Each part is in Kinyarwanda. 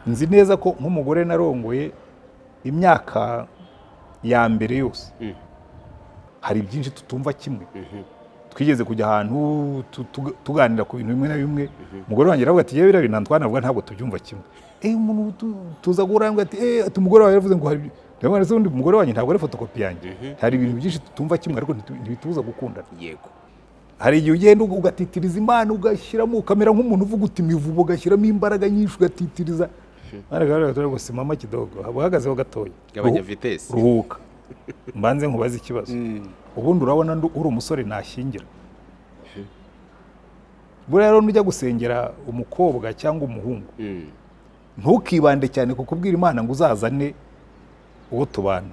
nzi neza ko nk'umugore narongoye imyaka ya mbere yose hari byinshi tutumva kimwe twigeze kujya ahantu tu- tu- tuganira ku bintu bimwe na bimwe umugore wanjye aravuga ati yewe biriya bintu twanavuga ntabwo tubyumva kimwe eh umuntu tu- tuza guhura hamwe ati eh ati umugore wawe yaravuze ngo hari ndabona se undi umugore wanjye ntabwo ari fotokopi yanjye hari ibintu byinshi tutumva kimwe ariko ntitu- ntibitubuza gukundana yego hari igihe ugenda ugatitiriza imana ugashyiramo ukamera nk'umuntu uvuga uti imivubo ugashyiramo imbaraga nyinshi ugatitiriza mwana kabarira katura ngo simama kidogo haba uhagazeho gatoya Gabanya Ruhu- vitesi. ruhuka mbanze nkubaze ikibazo ubundi urabona ndu- uri umusore nashyingira buriya rero nujya gusengera umukobwa cyangwa umuhungu Mm. ntukibande cyane ku kubwira imana ngo uzazane uwo tubana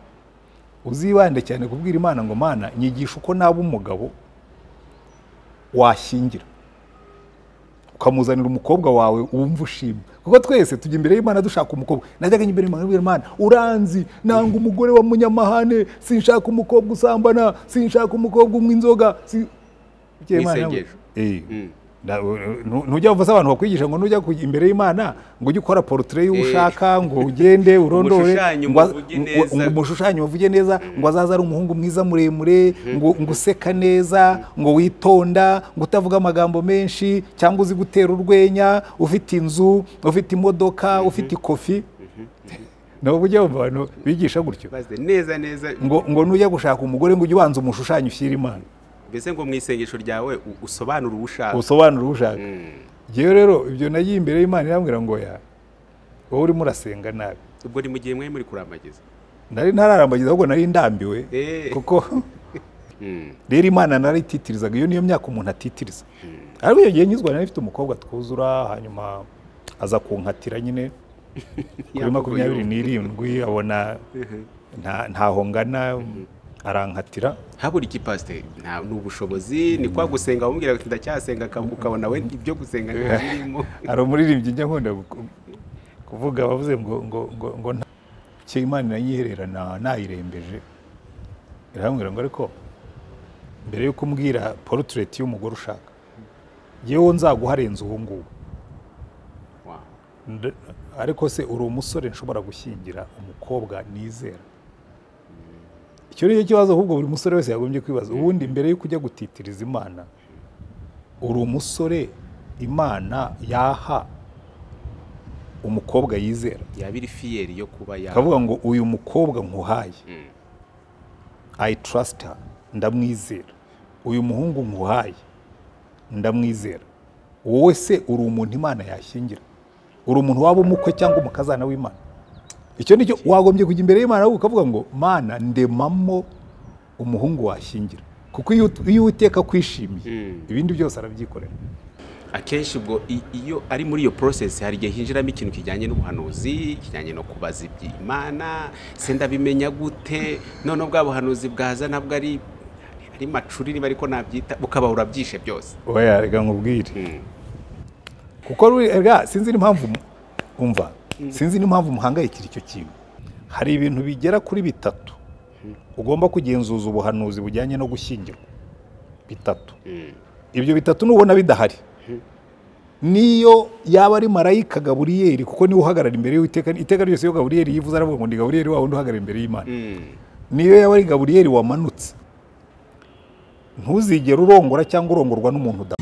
uzibande cyane kubwira imana ngo mana nyigisha uko naba umugabo washyingira ukamuzanira umukobwa wawe wumva ushima kuko twese tujya imbere y'imana dushaka umukobwa najyaga njya imbere y'imana nkabwira imana uranzi nanga umugore wa munyamahane sinshaka umukobwa usambana sinshaka umukobwa unywa inzoga si- Bukeye Imana nawe- Nk'isengesho. Eh, Mm. na- nu- nujya uvuza abantu bakwigisha ngo nujya kujya imbere y'imana ngo ujye ukora porotire y'uwo Eh. ushaka ngo ugende urondore Umushushanye ngo a- umuvuge ngo- neza. ngo umushushanye umuvuge neza ngo azaze ari umuhungu mwiza muremure ngo ngo useka neza ngo witonda ngo utavuga amagambo menshi cyangwa uzi gutera urwenya ufite inzu ufite imodoka ufite ikofi nabo bujya bumva abantu bigisha gutyo Baze neza neza ngo ngo nujya gushaka umugore ngo ujye ubanza umushushanye ushyire imana mbese ngo mu isengesho ryawe u- usobanure uwo ushaka usobanura uwo ushaka Njyewe rero ibyo nagiye imbere y'Imana irambwira ngo ya wowe urimo urasenga nabi ubwo ni mu gihe mwari muri kuramagiza nari ntararambagiza ahubwo nari ndambiwe Eh. kuko Mm. rero imana narititirizaga iyo niyo myaka umuntu atitiriza ariko iyo gihe nyizwa nari mfite umukobwa twuzura hanyuma aza kunkatira nyine kuri Yavuguruye. makumyabiri n'irindwi abona nta- ntaho ngana arankatira habura iki pasiteri nta ni ubushobozi ni kwa gusenga wamubwira ati ndacyasenga aka- ukabona we ibyo gusenga ntibirimo hari umuririmbyi njya nkunda gu- kuvuga bavuze ngo ngo ngo ngo nta icyo imana inayiherera na- nayirembeje irambwira ngo ariko mbere yuko umbwira porutureti y'umugore ushaka yewe nzaguharenza uwo nguwo Wow. Nde- ariko se uri umusore nshobora gushyingira umukobwa nizera icyo ni cyo kibazo ahubwo buri musore wese yagombye kwibaza ubundi mbere yuko ujya gutitiriza imana uri umusore imana yaha umukobwa yizera yaba iri fiyeri yo kuba ya akavuga ngo uyu mukobwa nkuhaye Mm. i trust her ndamwizera uyu muhungu nkuhaye ndamwizera wowe se uri umuntu imana yashyingira uri umuntu waba umukwe cyangwa umukazana w'imana icyo ni cyo wagombye kujya imbere y'imana ahubwo ukavuga ngo mana ndemamo umuhungu washyingira kuko iyo ut- iyo uwiteka akwishimiye ibindi byose arabyikorera akenshi ubwo i- iyo ari muri iyo porosesi hari igihe hinjiramo ikintu kijyanye n'ubuhanuzi kijyanye no kubaza iby'imana se ndabimenya gute none bwa buhanuzi bwaza nabwo ari ari macuri niba ariko nabyita bukaba urabyishe byose oya reka nkubwire Mm. kuko ruri- erega sinzi n'impamvu mu- umva sinzi n'impamvu muhangayikira icyo kintu hari ibintu bigera kuri bitatu ugomba kugenzuza ubuhanuzi bujyanye no gushyingirwa bitatu ibyo bitatu nubona bidahari niyo yaba ari marayika gaburiyeri kuko niwe uhagarara imbere y'iteka iteka ryose iyo gaburiyeri yivuze aravuga ngo ni gaburiyeri wa wundi uhagarara imbere y'imana Mm. niyo yaba ari gaburiyeri wamanutse ntuzigere urongora cyangwa urongorwa n'umuntu uda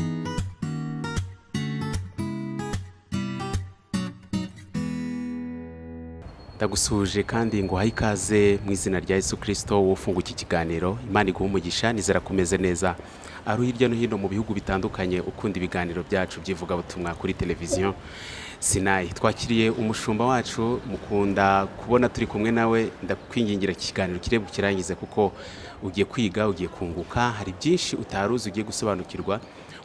ndagusuhuje kandi ngo uhaye ikaze mu izina rya Yesu kirisito wofunga iki kiganiro imana iguha umugisha nizera kumeze neza ari hirya no hino mu bihugu bitandukanye ukunda ibiganiro byacu by'ivugabutumwa kuri televiziyo sinayi twakiriye umushumba wacu mukunda kubona turi kumwe nawe ndakwingingira iki kiganiro kirebe ukirangize kuko ugiye kwiga ugiye kunguka hari byinshi utari uzi ugiye gusobanukirwa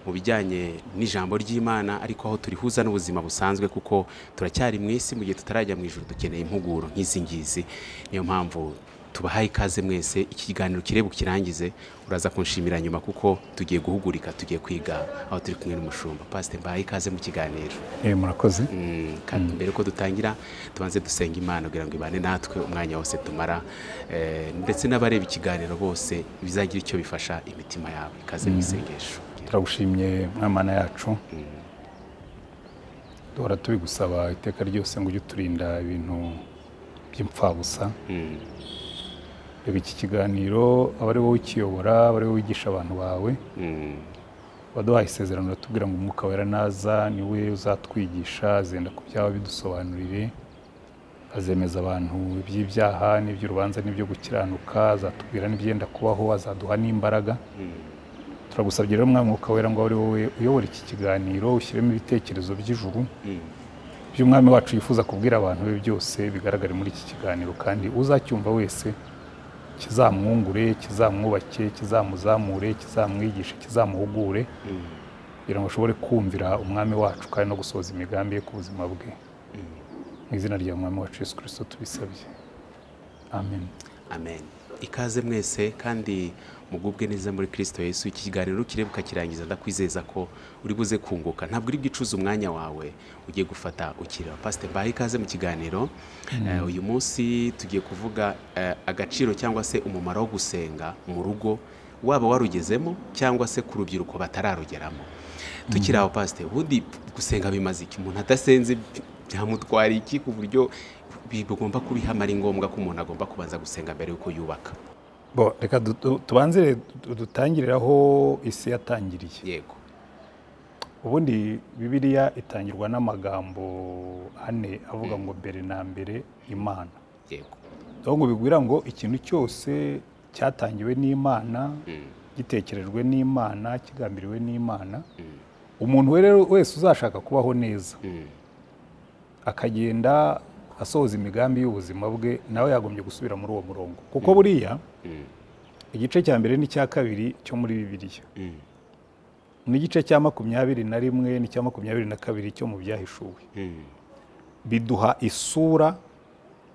mu bijyanye n'ijambo ry'imana ariko aho turihuza n'ubuzima busanzwe kuko turacyari mu isi mu gihe tutarajya mu ijoro dukeneye impuguro nk'izi ngizi niyo mpamvu tubahaye ikaze mwese iki kiganiro kirebe ukirangize uraza kunshimira nyuma kuko tugiye guhugurika tugiye kwiga aho turi kumwe n'umushumba pasite mbahaye ikaze mu kiganiro Eh, murakoze Mm, kandi mbere ko dutangira tubanze dusenga imana kugira ngo ibane natwe umwanya wose tumara eh, ndetse n'abareba ikiganiro bose bizagira icyo bifasha imitima yawe ikaze mu isengesho turagushimye mwana yacu duhora tubigusaba iteka ryose ngo ujye uturinda ibintu by'impfabusa reba iki kiganiro aba ari wowe ukiyobora aba ari wowe wigisha abantu bawe waduhaye isezerano uratubwira ngo umwuka wera naza niwe uzatwigisha azenda ku byaba bidusobanurire azemeza abantu iby'ibyaha n'iby'urubanza n'ibyo gukiranuka azatubwira n'ibyenda kubaho azaduha n'imbaraga turagusabye rero umwami mwuka wera ngo abe ari wowe uyobora iki kiganiro ushyiremo ibitekerezo by'ijuru by'umwami wacu yifuza kubwira abantu be byose bigaragare muri iki kiganiro kandi uzacyumva wese kizamwungure kizamwubake kizamuzamure kizamwigishe kizamuhugure kugira ngo ashobore kumvira umwami wacu kandi no gusohoza imigambi ye ku buzima bwe mu izina rya mwami wacu yesu kirisito tubisabye amen amen ikaze mwese kandi mugubwe neza muri kirisito yesu iki kiganiro kireba ukakirangiza ndakwizeza ko uri buze kunguka ntabwo uri bwicuze umwanya wawe ugiye gufata ukiriho pasite mbaye ikaze mu kiganiro Eh, uyu munsi tugiye kuvuga eh, agaciro cyangwa se umumaro wo gusenga mu rugo waba warugezemo cyangwa se ku rubyiruko batararugeramo tukiri aho pasite ubundi gusenga bimaze iki umuntu adasenze byamutwara iki ku buryo bigomba kubihamara ari ngombwa ko umuntu agomba kubanza gusenga mbere y'uko yubaka bo reka du- du- tubanze du- dutangirire aho isi yatangiriye yego ubundi bibiliya itangirwa n'amagambo ane avuga ngo mbere na mbere imana yego aho ngo bigwira ngo ikintu cyose cyatangiwe n'imana gitekerejwe n'imana kigambiriwe n'imana umuntu rero wese uzashaka kubaho neza akagenda asohoza imigambi y'ubuzima bwe nawe yagombye gusubira muri uwo murongo kuko buriya igice cya mbere n'icya kabiri cyo muri bibiliya n'igice cya makumyabiri na rimwe n'icya makumyabiri na kabiri cyo mu byahishuwe biduha isura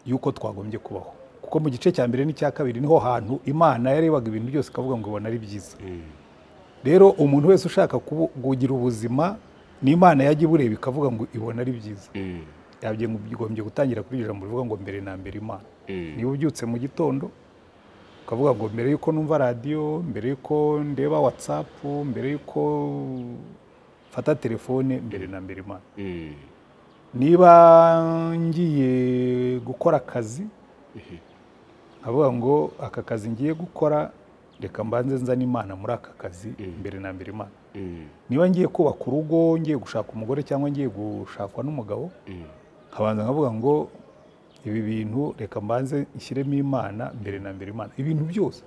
y'uko twagombye kubaho kuko mu gice cya mbere n'icya kabiri niho hantu imana yarebaga ibintu byose ikavuga ngo ibona ari byiza rero umuntu wese ushaka kubu- kugira ubuzima n'imana yajya ibureba ikavuga ngo ibona ari byiza yabyigombye gutangira kuri iri jambo rivuga ngo mbere na mbere imana niba ubyutse mu gitondo ukavuga ngo mbere y'uko numva radiyo mbere y'uko ndeba watsapu mbere y'uko mfata telefone mbere na mbere imana niba ngiye gukora akazi nkavuga ngo aka kazi ngiye gukora reka mbanze nzane imana muri aka kazi mbere na mbere imana niba ngiye kubaka urugo ngiye gushaka umugore cyangwa ngiye gushakwa n'umugabo nkabanza nkavuga ngo ibi bintu reka mbanze nshyiremo imana mbere na mbere imana ibintu byose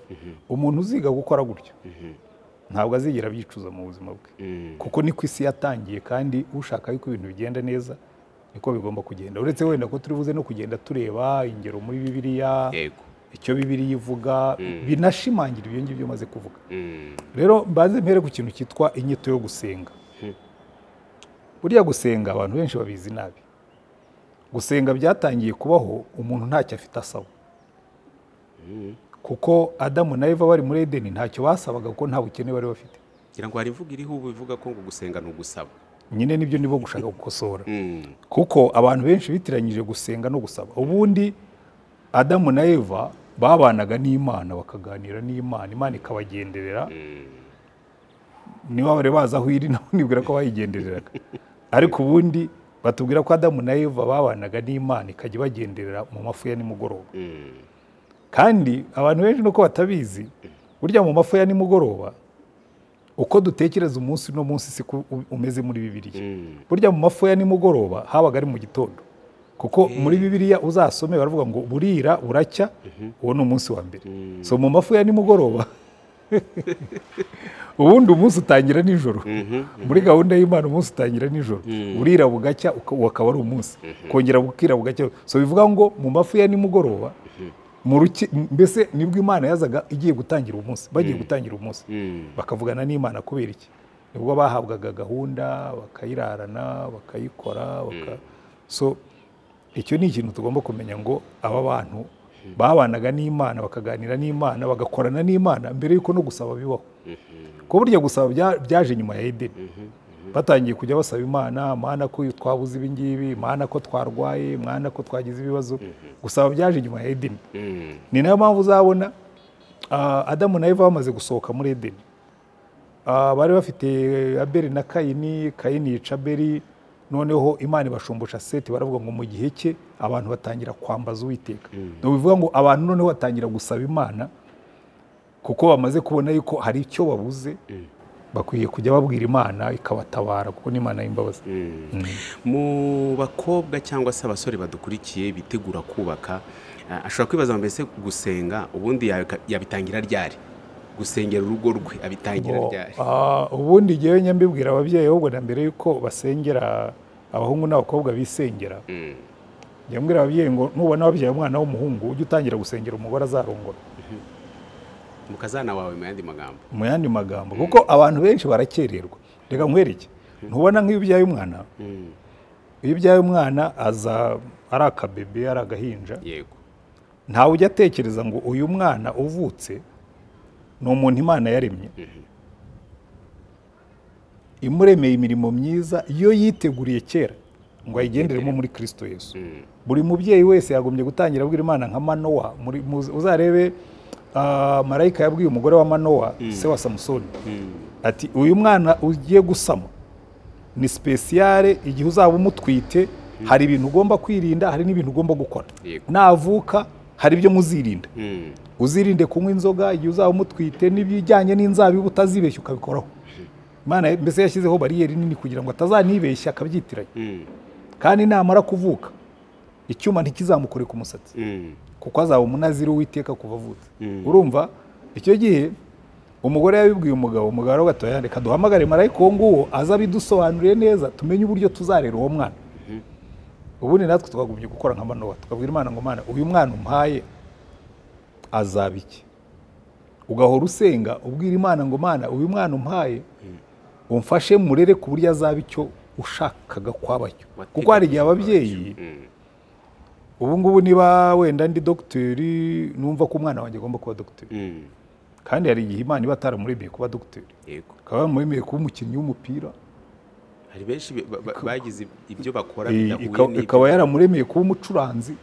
umuntu uziga gukora gutyo ntabwo azigera abyicuza mu buzima bwe kuko niko isi yatangiye kandi ushaka yuko ibintu bigenda neza niko bigomba kugenda uretse wenda ko turi buze no kugenda tureba ingero muri bibiliya yego icyo bibiliya ivuga binashimangira ibyo ngibyo maze kuvuga Mm. rero mbanze mpere ku kintu cyitwa inyito yo gusenga buriya gusenga abantu benshi babizi nabi gusenga byatangiye kubaho umuntu ntacyo afite asaba kuko adamu na eva bari muri edeni ntacyo basabaga kuko nta bukene bari bafite ngira ngo hari imvugo iriho ubu ivuga ko ngo gusenga ni ugusaba nyine nibyo nibo gushaka gukosora Mm. kuko abantu benshi bitiranyije gusenga no gusaba ubundi adamu na eva babanaga n'imana bakaganira n'imana imana ikabagenderera niba bari bazi aho iri nabo nibwira ko bayigendereraga ariko ubundi batubwira ko adamu na eva babanaga n'imana ikajya ibagenderera mu mafu ya nimugoroba Mm. kandi abantu benshi nuko batabizi burya mu mafu ya nimugoroba uko dutekereza umunsi no munsi siko umeze muri bibiliya Mm. burya mu mafu ya nimugoroba habaga ari mu gitondo kuko muri bibiliya uzasome baravuga ngo burira buracya uwo ni umunsi wa mbere so mu mafu ya nimugoroba ubundi umunsi utangira nijoro muri gahunda y'imana umunsi utangira nijoro burira bugacya uka- ukaba ari umunsi kongera bukira bugacya so bivuga ngo mu mafu ya nimugoroba mu ruki- mbese nibwo imana yazaga igiye gutangira umunsi bagiye gutangira umunsi Mm. bakavugana n'imana kubera iki nibwo bahabwaga gahunda bakayirarana bakayikora baka... so icyo ni ikintu tugomba kumenya ngo aba bantu babanaga n'imana bakaganira n'imana bagakorana n'imana mbere y'uko no gusaba bibaho ko burya gusaba bya- byaje nyuma ya edeni batangiye kujya basaba imana mana ko twabuze ibi ngibi mana ko twarwaye mana ko twagize ibibazo gusaba byaje nyuma ya edeni Mm. ni nayo mpamvu uzabona ah, adamu na eva bamaze gusohoka muri edeni Ah, bari bafite abeli na kayini kayini yica abeli noneho imana ibashumbusha seti baravuga ngo mu gihe cye abantu batangira kwambaza uwiteka ni bivuga ngo abantu noneho batangira gusaba imana kuko bamaze kubona yuko hari icyo babuze bakwiye kujya babwira imana ikabatabara kuko ni imana y'imbabazi mu bakobwa cyangwa se abasore badukurikiye bitegura kubaka ah, ashobora kwibaza mbese gusenga ubundi yabika- yabitangira ryari gusengera urugo rwe abitangira Bo- ryari ah, ubundi njyewe njya mbibwira ababyeyi ahubwo na mbere yuko basengera abahungu n'abakobwa bisengera Mm, njya mbwira ababyeyi ngo nubona wabyaye umwana w'umuhungu ujye utangira gusengera umugore azarongora mu kazana wawe mu yandi magambo mu yandi magambo kuko abantu benshi barakererwa reka nkwereke ntubona nk'iyo ubyaye umwana Mm, iyo ubyaye umwana aza ari akabebe ari agahinja yego ntawe ujya atekereza ngo uyu mwana uvutse ni umuntu imana yaremye imuremeye imirimo myiza yo yiteguriye kera ngo ayigenderemo muri kirisito yesu Mm, buri mubyeyi wese yagombye gutangira abwira imana nka manowa muri, muze- uzarebe ah, marayika yabwiye umugore wa manowa se wa samusoni mm, ati uyu mwana ugiye gusama ni sipesiyare igihe uzaba umutwite hari ibintu ugomba kwirinda hari n'ibintu ugomba gukora Yego. navuka hari ibyo muzirinda mm, uzirinde kunywa inzoga igihe uzaba umutwite n'ibijyanye n'inzabibu utazibeshya ukabikoraho Imana mbese yashyizeho bariyeri nini kugira ngo atazanibeshya akabyitiranya mm, kandi namara kuvuka icyuma ntikizamukore ku musatsi mm, kuko azaba umunaziri w'iteka kuva avutse Mm. urumva icyo gihe umugore yabibwiye umugabo umugabo aravuga ati "Oya, reka duhamagare marayika uwo nguwo aze abidusobanuriye neza tumenye uburyo tuzarera uwo mwana ubundi natwe twagumye gukora nka manowa tukabwira imana ngo mana uyu mwana umpaye azaba iki ugahora usenga ubwira imana ngo mana uyu mwana umpaye umfashe murere ku buryo azaba icyo ushakaga kwaba cyo kuko hari igihe ababyeyi mm, ubu ngubu niba wenda ndi dogiteri numva ko umwana wanjye agomba kuba dogiteri mm, kandi hari igihe imana iba ataramuremeye kuba dogiteri yego akaba yamuremeye kuba umukinnyi w'umupira hari benshi ba- ba- bagize ibyo bakora Eh, bidahuye ika- n'ibyo- ikaba yaramuremeye kuba umucuranzi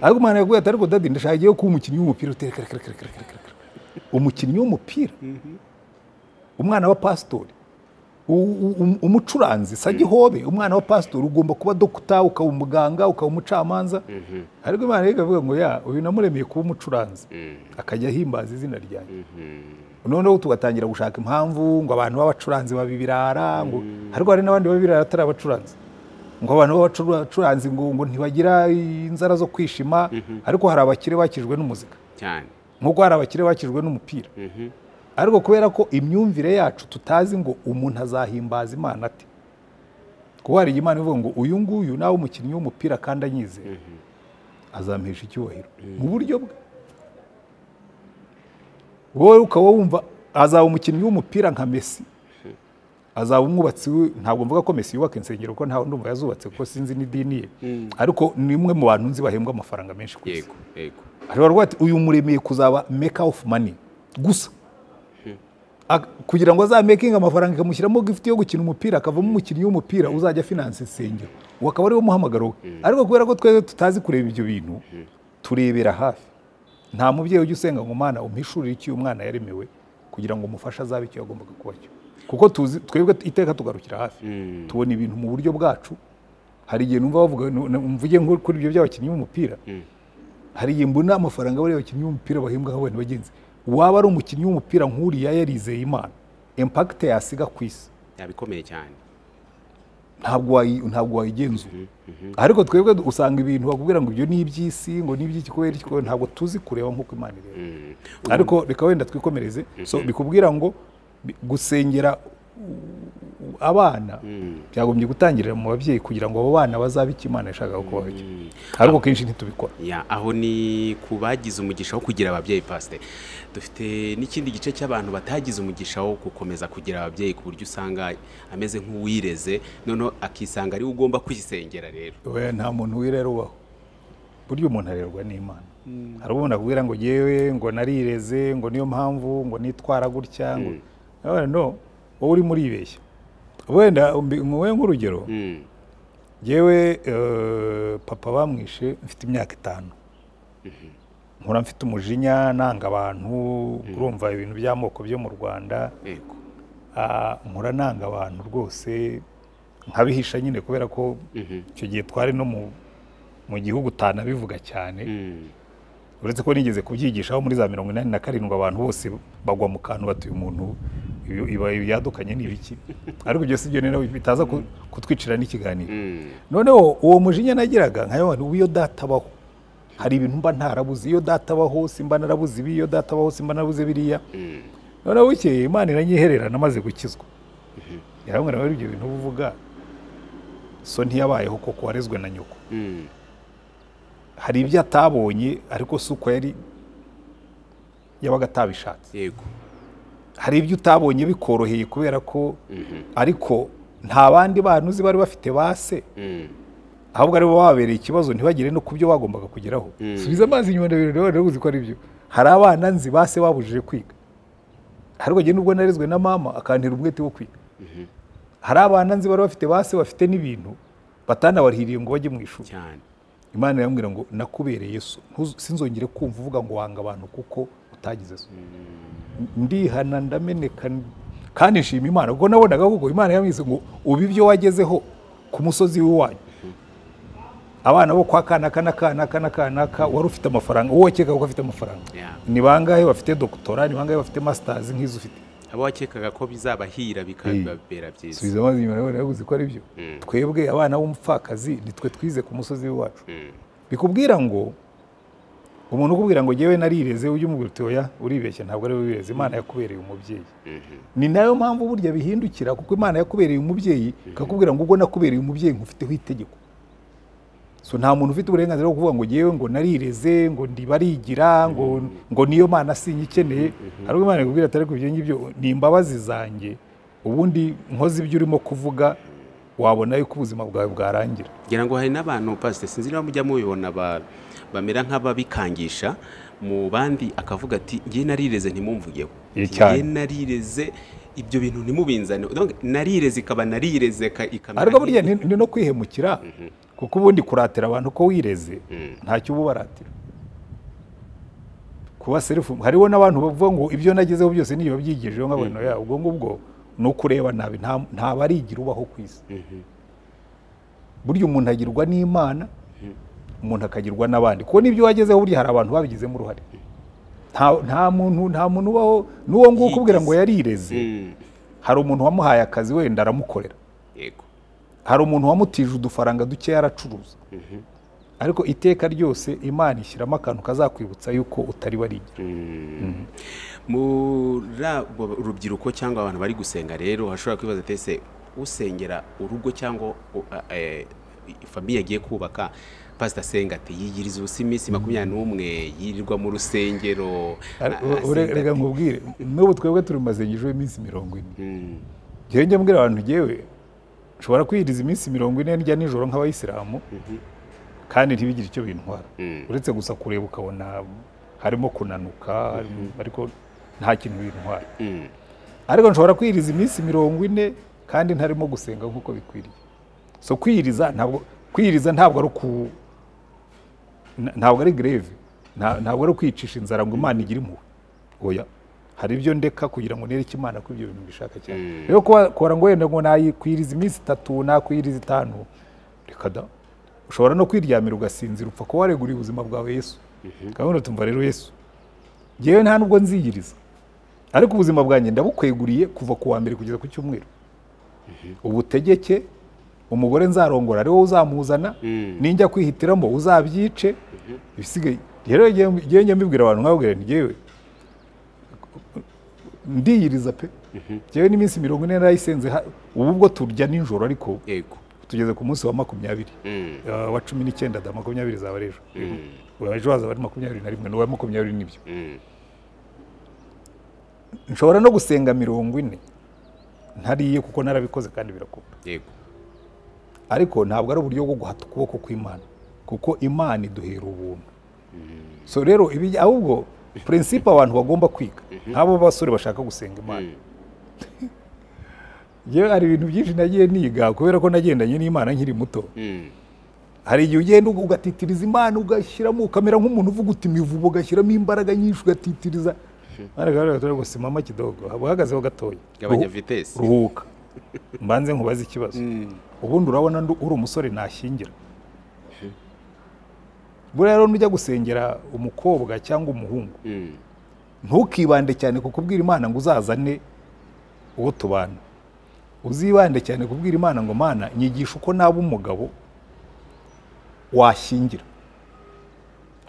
ariko umwana yaguye ati ariko dadi ndashaka igiye kuba umukinnyi w'umupira Uti, "Reka, reka, reka, reka, reka, reka, reka." umukinnyi w'umupira umwana wa pasitori u- u- um- umucuranzi sagihobe umwana wa pasitori ugomba kuba dogita ukaba umuganga ukaba umucamanza ariko imana ikavuga ngo ya uyu namuremeye kuba umucuranzi akajya ahimbaza izina ryanjye noneho tugatangira gushaka impamvu ngo abantu b'abacuranzi baba ibirara ngo ariko hari n'abandi baba ibirara atari abacuranzi ngo abantu b'abacuranzi ngo ngo ntibagira inzara zo kwishima ariko hari abakire bakijwe n'umuzika cyane nk'uko hari abakire bakijwe n'umupira Mhm. ariko kubera ko imyumvire yacu tutazi ngo umuntu azahimbaza imana ate kuko hari igihe imana ivuga ngo uyu nguyu nawe umukinnyi w'umupira kandi anyizera azampesha icyubahiro mu buryo bwe wowe ukaba wumva azaba umukinnyi w'umupira nka mesi azaba umwubatsi we ntabwo mvuga ko mesi yubaka insengero ko ntawe ndumva yazubatse kuko sinzi n'idini ye ariko ni umwe mu bantu nzi bahembwa amafaranga menshi ku isi yego yego ashobora kuvuga ati uyu muremeye kuzaba meka ofu mani gusa Ak- kugira ngo azamekinge amafaranga ikamushyiramo gifuti yo gukina umupira akavamo umukinnyi w'umupira uzajya finanse insengero uwo akaba ariwo muhamagaro we ariko kubera ko twebwe tutazi kureba ibyo bintu turebera hafi nta mubyeyi ujya usenga ngo umwana umpishuririre icyo uyu mwana yaremewe kugira ngo umufashe azabe icyo yagombaga kuba cyo kuko tuzi twebwe iteka tugarukira hafi tubona ibintu mu buryo bwacu hari igihe numva bavuga mvuge nko kuri ibyo by'abakinnyi b'umupira hari igihe mbona amafaranga bariya bakinnyi b'umupira bahembwa nk'abantu bagenzi waba ari umukinnyi w'umupira nk'uriya yarizeye imana impakite yasiga ku isi yabikomeye cyane ntabwo wayi- ntabwo wayigenzura ariko twebwe usanga ibintu bakubwira ngo ibyo ni iby'isi ngo ni iby'iki kubera iki kubera- ntabwo tuzi kureba nk'uko imana ireba Mm. ariko reka wenda twikomereze so bikubwira ngo bi- gusengera u- u- abana byagombye gutangirira mu babyeyi kugira ngo abo bana bazabe icyo imana yashakaga ko baba cyo. ariko kenshi ntitubikora Ya, aho ni ku bagize umugisha wo kugira ababyeyi pasite dufite n'ikindi gice cy'abantu batagize umugisha wo gukomeza kugira ababyeyi ku buryo usanga ameze nk'uwireze noneho akisanga ariwe ugomba kwisengera rero Oya, nta muntu wirera ubaho burya umuntu arerwa n'imana hari umuntu akubwira ngo yewe ngo narireze ngo niyo mpamvu ngo nitwara gutya ngo Oya, no wowe urimo uribeshya wenda muwe nk'urugero Mm. yewe papa bamwishe mfite imyaka itanu nkura mfite umujinya nanga abantu urumva ibintu by'amoko byo mu rwanda yego Ah, nkura nanga abantu rwose nkabihisha nyine kubera ko Mhm. icyo gihe twari no mu mu gihugu utanabivuga cyane Mm. uretse ko nigeze kubyigishaho muri za mirongo inani na karindwi abantu bose bagwa mu kantu batuye umuntu ibi- iba yadukanye ni ibiki ariko ibyo si byo rero bitaza ku- kutwicira n'ikiganiro Mm. noneho uwo mujinya nagiraga nka yabantu ubu iyo databaho hari ibintu mba ntarabuze iyo databaho simba narabuze ibi iyo databaho simba narabuze biriya Mm. noneho bukeye imana iranyiherera namaze gukizwa yarambwira ngo ibyo bintu uba uvuga so ntiyabayeho koko warezwe na nyoko Mm. hari ibyo atabonye ariko si uko yari yabaga atabishatse yego hari ibyo utabonye bikoroheye kubera ko Mhm. ariko nta bandi bantu uzi bari bafite ba se Mm. ahubwo aribo babereye ikibazo ntibagere no ku byo bagombaga kugeraho subiza amazi inyuma ndabirore rero uzi ko ari byo hari abana nzi ba se babujije kwiga ariko njye nubwo narezwe na mama akantera umwete wo kwiga hari abana nzi bari bafite ba se bafite n'ibintu batanabarihiriye ngo bajye mu ishuri cyane imana irambwira ngo nakubereye so Ntuzu- sinzongere kumva uvuga ngo wanga abantu kuko utagize so ndihana ndameneka n- kandi nshima imana kuko nabonaga koko imana yambwize ngo uba ibyo wagezeho ku musozi w'iwanyu abana bo kwa kanaka na kanaka na kanaka wari ufite amafaranga wowe wakekaga ko afite amafaranga Yeah. ni bangahe bafite dogitora ni bangahe bafite masitazi nk'izo ufite abo wakekaga ko bizabahira bikabibabera byiza subiza amazi inyuma nawe yabuze ko ari byo twebwe abana b'umupfakazi nitwe twize ku musozi w'iwacu Mm. bikubwira ngo umuntu ukubwira ngo ngewe narireze ujye umubwira uti oya uribeshya ntabwo ari we wireze imana yakubereye umubyeyi Mhm. ni nayo mpamvu burya bihindukira kuko imana yakubereye umubyeyi ikakubwira ngo ubwo nakubereye umubyeyi nkufiteho itegeko so nta muntu ufite uburenganzira bwo kuvuga ngo ngewe ngo narireze ngo ndibarigira ngo ngo niyo mana sinyikeneye ariko imana ikubwira atari kubyo ngibyo ni imbabazi zanjye ubundi nkoze ibyo urimo kuvuga wabona yuko ubuzima bwawe bwarangira ngira ngo hari n'abantu pasite sinzi niba mujya mubibona ba- bamera nk'ababikangisha mu bandi akavuga ati ngiye narireze ntimumvugeho Ye cyane. ngiye narireze ibyo bintu ntimubinzane Donc, narireze ikaba narireze ka- ikamera ariko burya nk'iyi. ni ni no kwihemukira kuko ubundi kuratira abantu ko wireze ntacyo uba ubaratira kuba serifu hariho n'abantu bavuga ngo ibyo nagezeho byose niyo babyigijeho nk'abantu ya ubwo ngubwo ni ukureba nabi nta- nta barigira ubaho ku isi burya umuntu agirwa n'imana umuntu akagirwa n'abandi kuko n'ibyo wagezeho burya hari abantu babigizemo uruhare nta nta muntu nta muntu ubaho n'uwo nguwo ukubwira ngo yarireze Mm. hari umuntu wamuhaye akazi wenda aramukorera yego hari umuntu wamutije udufaranga dukeya aracuruza ariko iteka ryose imana ishyiramo akantu kazakwibutsa yuko utari warigira muri abo urubyiruko cyangwa abantu bari gusenga rero hashobora kwibaza ati ese usengera urugo cyangwa u- a- eh, famiye agiye kubaka pasita asenga ati yiyiriza ubusa iminsi makumyabiri n'umwe yirirwa mu rusengero Ari- a- u- ure- asenga reka ati, nkubwire n'ubu twebwe turi mu masengesho y'iminsi mirongo ine "Mm, njyewe njya mbwira abantu ngewe nshobora kwiyiriza iminsi mirongo ine ndya nijoro nk'abayisilamu kandi ntibigire icyo bintwara Mm. uretse gusa kureba ukabona harimo kunanuka harimo- ariko nta kintu bintwara mm, ariko nshobora kwiyiriza iminsi mirongo ine kandi ntarimo gusenga nk'uko bikwiriye so kwiyiriza ntabwo kwiyiriza ntabwo ari ku na- ntabwo ari greve nta- ntabwo ari ukwicisha inzara ngo imana igire impuhwe oya hari ibyo ndeka kugira ngo nereke imana ko ibyo bintu mbishaka cyane rero kuba- kubara ngo wenda ngo nayikwiriza iminsi itatu nakwiriza itanu reka da ushobora no kwiryamira ugasinzira upfa kuba wareguriye ubuzima bwawe yesu gahunda tumva rero yesu ngewe nta nubwo nziyiriza ariko ubuzima bwanjye ndabukweguriye kuva ku wa mbere kugeza ku cyumweru ubutegeke umugore nzarongora ariwo uzamuzana ninjya kwihitiramo uzabyice ibisigaye rero ngewe njya mbibwira abantu nkababwira nti ngewe ndiyiriza pe ngewe n'iminsi mirongo ine narayisenze ha- ubu ubwo turya nijoro ariko yego tugeze ku munsi wa makumyabiri Mm, Eh, wa cumi n'icyenda da makumyabiri zaba ari ejo mm, ejo hazaba ari makumyabiri na rimwe n'uwa makumyabiri n'ibyo mm, nshobora no gusenga mirongo ine ntariye kuko narabikoze kandi birakunda yego ariko ntabwo ari uburyo bwo guhata ukuboko kw'imana kuko imana iduhera ubuntu so rero ibi- ahubwo purinsipe abantu bagomba kwiga nk'abo basore bashaka gusenga imana yewe hari ibintu byinshi nagiye niga kubera ko nagendanye n'imana nkiri muto mm, hari igihe ugenda ugatitiriza imana ugashyiramo ukamera nk'umuntu uvuga uti imivugo ugashyiramo imbaraga nyinshi ugatitiriza ariko rero turi gusima kidogo haba uhagazeho gatoya gabanya Ruhu- vitesi ruhuka mbanze nkubaze ikibazo ubundi urabona ndu- uri umusore nashyingira buriya rero nujya gusengera umukobwa cyangwa umuhungu Mm. ntukibande cyane ku kubwira imana ngo uzazane uwo tubana uzibande cyane kubwira imana ngo mana nyigisha uko naba umugabo washyingira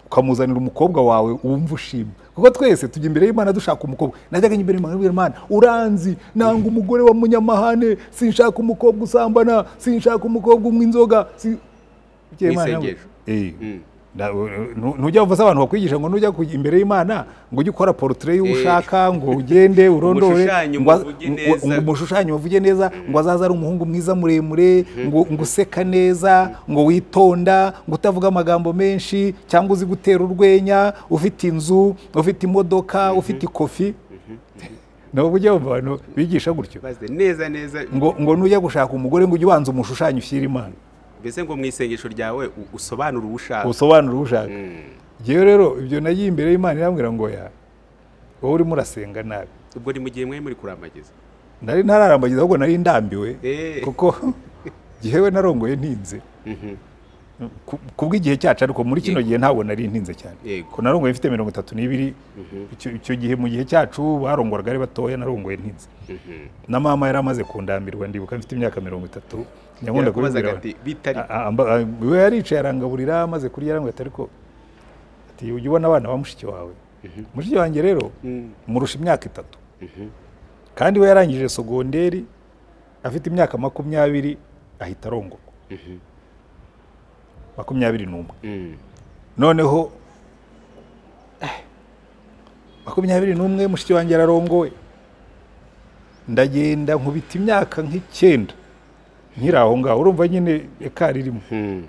ukamuzanira umukobwa wawe wumva ushima kuko twese tujya imbere y'imana dushaka umukobwa najyaga njya imbere y'imana nkabwira imana uranzi nanga umugore wa munyamahane sinshaka umukobwa usambana sinshaka umukobwa unywa inzoga si- Bukeye Imana nawe- N'isengesho. Eh, Mm. na- nu- nujya uvuza abantu bakwigisha ngo nujya kujya imbere y'imana ngo ujye ukora porotire y'uwo Eh. ushaka ngo ugende urondore Umushushanye ngo- umuvuge ngo- neza. ngo umushushanye bavuge neza ngo azaze ari umuhungu mwiza muremure ngo ngo useka neza ngo witonda ngo utavuga amagambo menshi cyangwa uzi gutera urwenya ufite inzu ufite imodoka ufite ikofi nabo bujya bumva abantu bigisha gutyo Baze neza neza ngo ngo nujya gushaka umugore ngo ujye ubanza umushushanye ushyire imana mbese ngo mu isengesho ryawe u- usobanure uwo ushaka usobanura uwo ushaka Mm. Njyewe rero ibyo nagiye imbere y'Imana irambwira ngo ya wowe urimo urasenga nabi ubwo ni mu gihe mwari muri kurambagiza nari ntararambagiza ahubwo nari ndambiwe Eh. kuko njyewe narongoye ntinze Mhm. Ku- kubw'igihe cyacu ariko muri kino Yego. gihe ntabwo nari ntinze cyane Yego. ko narongoye mfite mirongo itatu n'ibiri icyo icyo gihe mu gihe cyacu barongorwaga ari batoya narongoye ntinze na mama yari amaze kundambirwa ndibuka mfite imyaka mirongo itatu nyakunda Yarakubazaga kubibwira ati, "Bitari." A- a- amba- a- we yaricaye arangaburira amaze kurya arambwira ati ariko ati ujya ubona abana ba mushiki wawe mushiki wanjye rero Mm. murusha imyaka itatu kandi we yarangije sogonderi afite imyaka makumyabiri ahita arongorwa makumyabiri n'umwe Mm. noneho eh, makumyabiri n'umwe mushiki wanjye yararongowe ndagenda nkubita imyaka nk'icyenda nkiri aho ngaho urumva nyine ekari irimo Mm.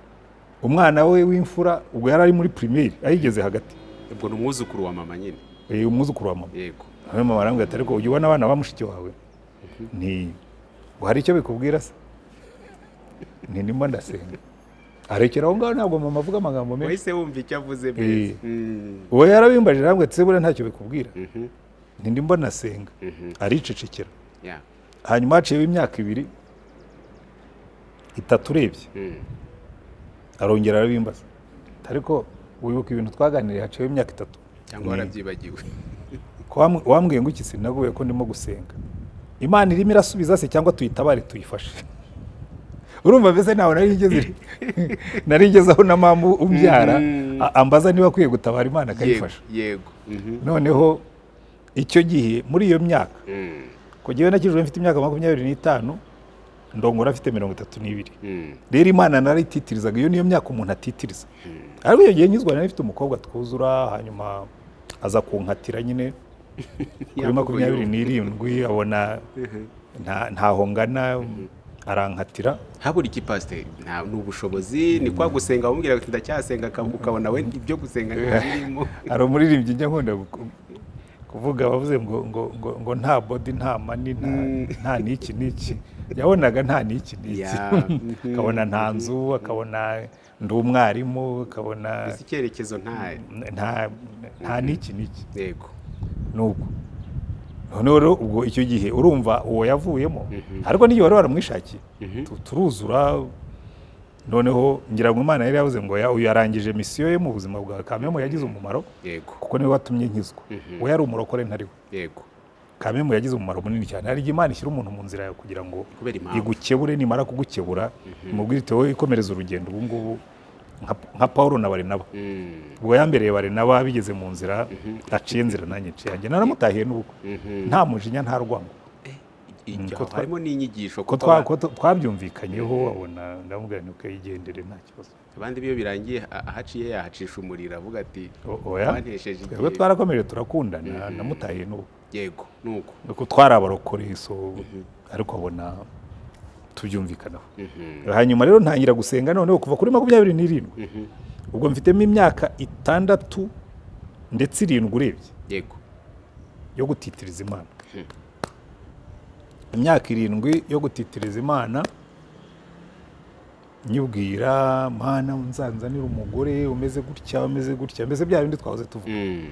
umwana we w'imfura ubwo yari ari muri pirimeri ayigeze hagati ubwo ni umwuzukuru wa mama nyine Eh, umwuzukuru wa mama yego hano mama arambwira ati ariko ujya ubona abana ba mushiki wawe ni ngo hari icyo bikubwira se ni ndimo ndasenga arekera aho ngaho ntabwo mama avuga amagambo menshi wahise wumva icyo avuze mbese Mm. uwo yarabimbaje arambwira ati se buriya ntacyo bikubwira ntindi mbona senga aricecekera Yeah. hanyuma haciyeho imyaka ibiri itatu urebye Mm. arongera arabimbaza ariko wibuka ibintu twaganiriye haciyeho imyaka itatu cyangwa warabyibagiwe Ko wam- wambwiye ngo iki sinagubeye ko ndimo gusenga imana irimo irasubiza se cyangwa tuyitabare tuyifashe urumva mbese ntawe nari ngeze nari ngeze aho na mama umbyara Mhm. a- ambaza niba akwiye gutabara imana yego akayifasha yego Mhm. noneho icyo gihe muri iyo myaka Mm. ko jyewe nakijwe mfite imyaka makumyabiri n'itanu ndongora afite mirongo itatu n'ibiri Mm. rero imana narayititirizaga iyo niyo myaka umuntu atitiriza ariko iyo gihe nyizwa nari mfite umukobwa twuzura hanyuma aza kunkatira nyine kuri Yavuguruye. makumyabiri n'irindwi abona nta- ntaho ngana arankatira habura iki pasiteri nta ni ubushobozi ni kwa gusenga wamubwira ati ndacyasenga aka- ukabona we ibyo gusenga ntibirimo hari umuririmbyi njya nkunda gu- kuvuga bavuze ngo ngo ngo ngo nta bodi nta mani nta nta n'iki n'iki yabonaga nta n'iki n'iki Ya, mhm. akabona nta nzu akabona ndi umwarimu akabona mbese icyerekezo nta nta nta n'iki n'iki yego nubwo noneho rero ubwo icyo gihe urumva uwo yavuyemo ariko n'igihe wari waramwishakiye Tu- turuzura noneho ngira ngo imana yari yavuze ngo "Ya, uyu yarangije misiyo ye mu buzima bwa kamemu yagize umumaro yego kuko niwe watumye nkizwa we yari umurokore ntari we yego kamemu yagize umumaro munini cyane hari igihe imana ishyira umuntu mu nzira yawe kugira ngo kubera impamvu igukebure nimara kugukebura imubwire iti wowe ikomereza urugendo ubu ngubu nka- nka pawulo na barinaba Mm, ubwo yambereye barinaba bigeze mu nzira aciye inzira nanjye nciye yanjye naramutahiye n'ubukwe mhm. nta mujinya nta rwango Ijya ko aho harimo ko n'inyigisho kuko twa- aba- ko tu- twabyumvikanyeho abona ndamubwira nti ukayigendere nta kibazo abandi iyo birangiye a- ahaciye yahacisha umuriro avuga ati O- oya "Wantesheje twebwe igihe." twarakomeje turakundana namutahiye n'ubukwe yego nuko nuko twari abarokore so ariko abona tubyumvikanaho hanyuma rero ntangira gusenga noneho kuva kuri makumyabiri n'irindwi ubwo mfitemo imyaka itandatu ndetse irindwi urebye yego yo gutitiriza imana imyaka irindwi yo gutitiriza imana nyibwira mana nzanzanira umugore umeze gutya umeze gutya mbese bya bindi twahoze tuvuga Mm,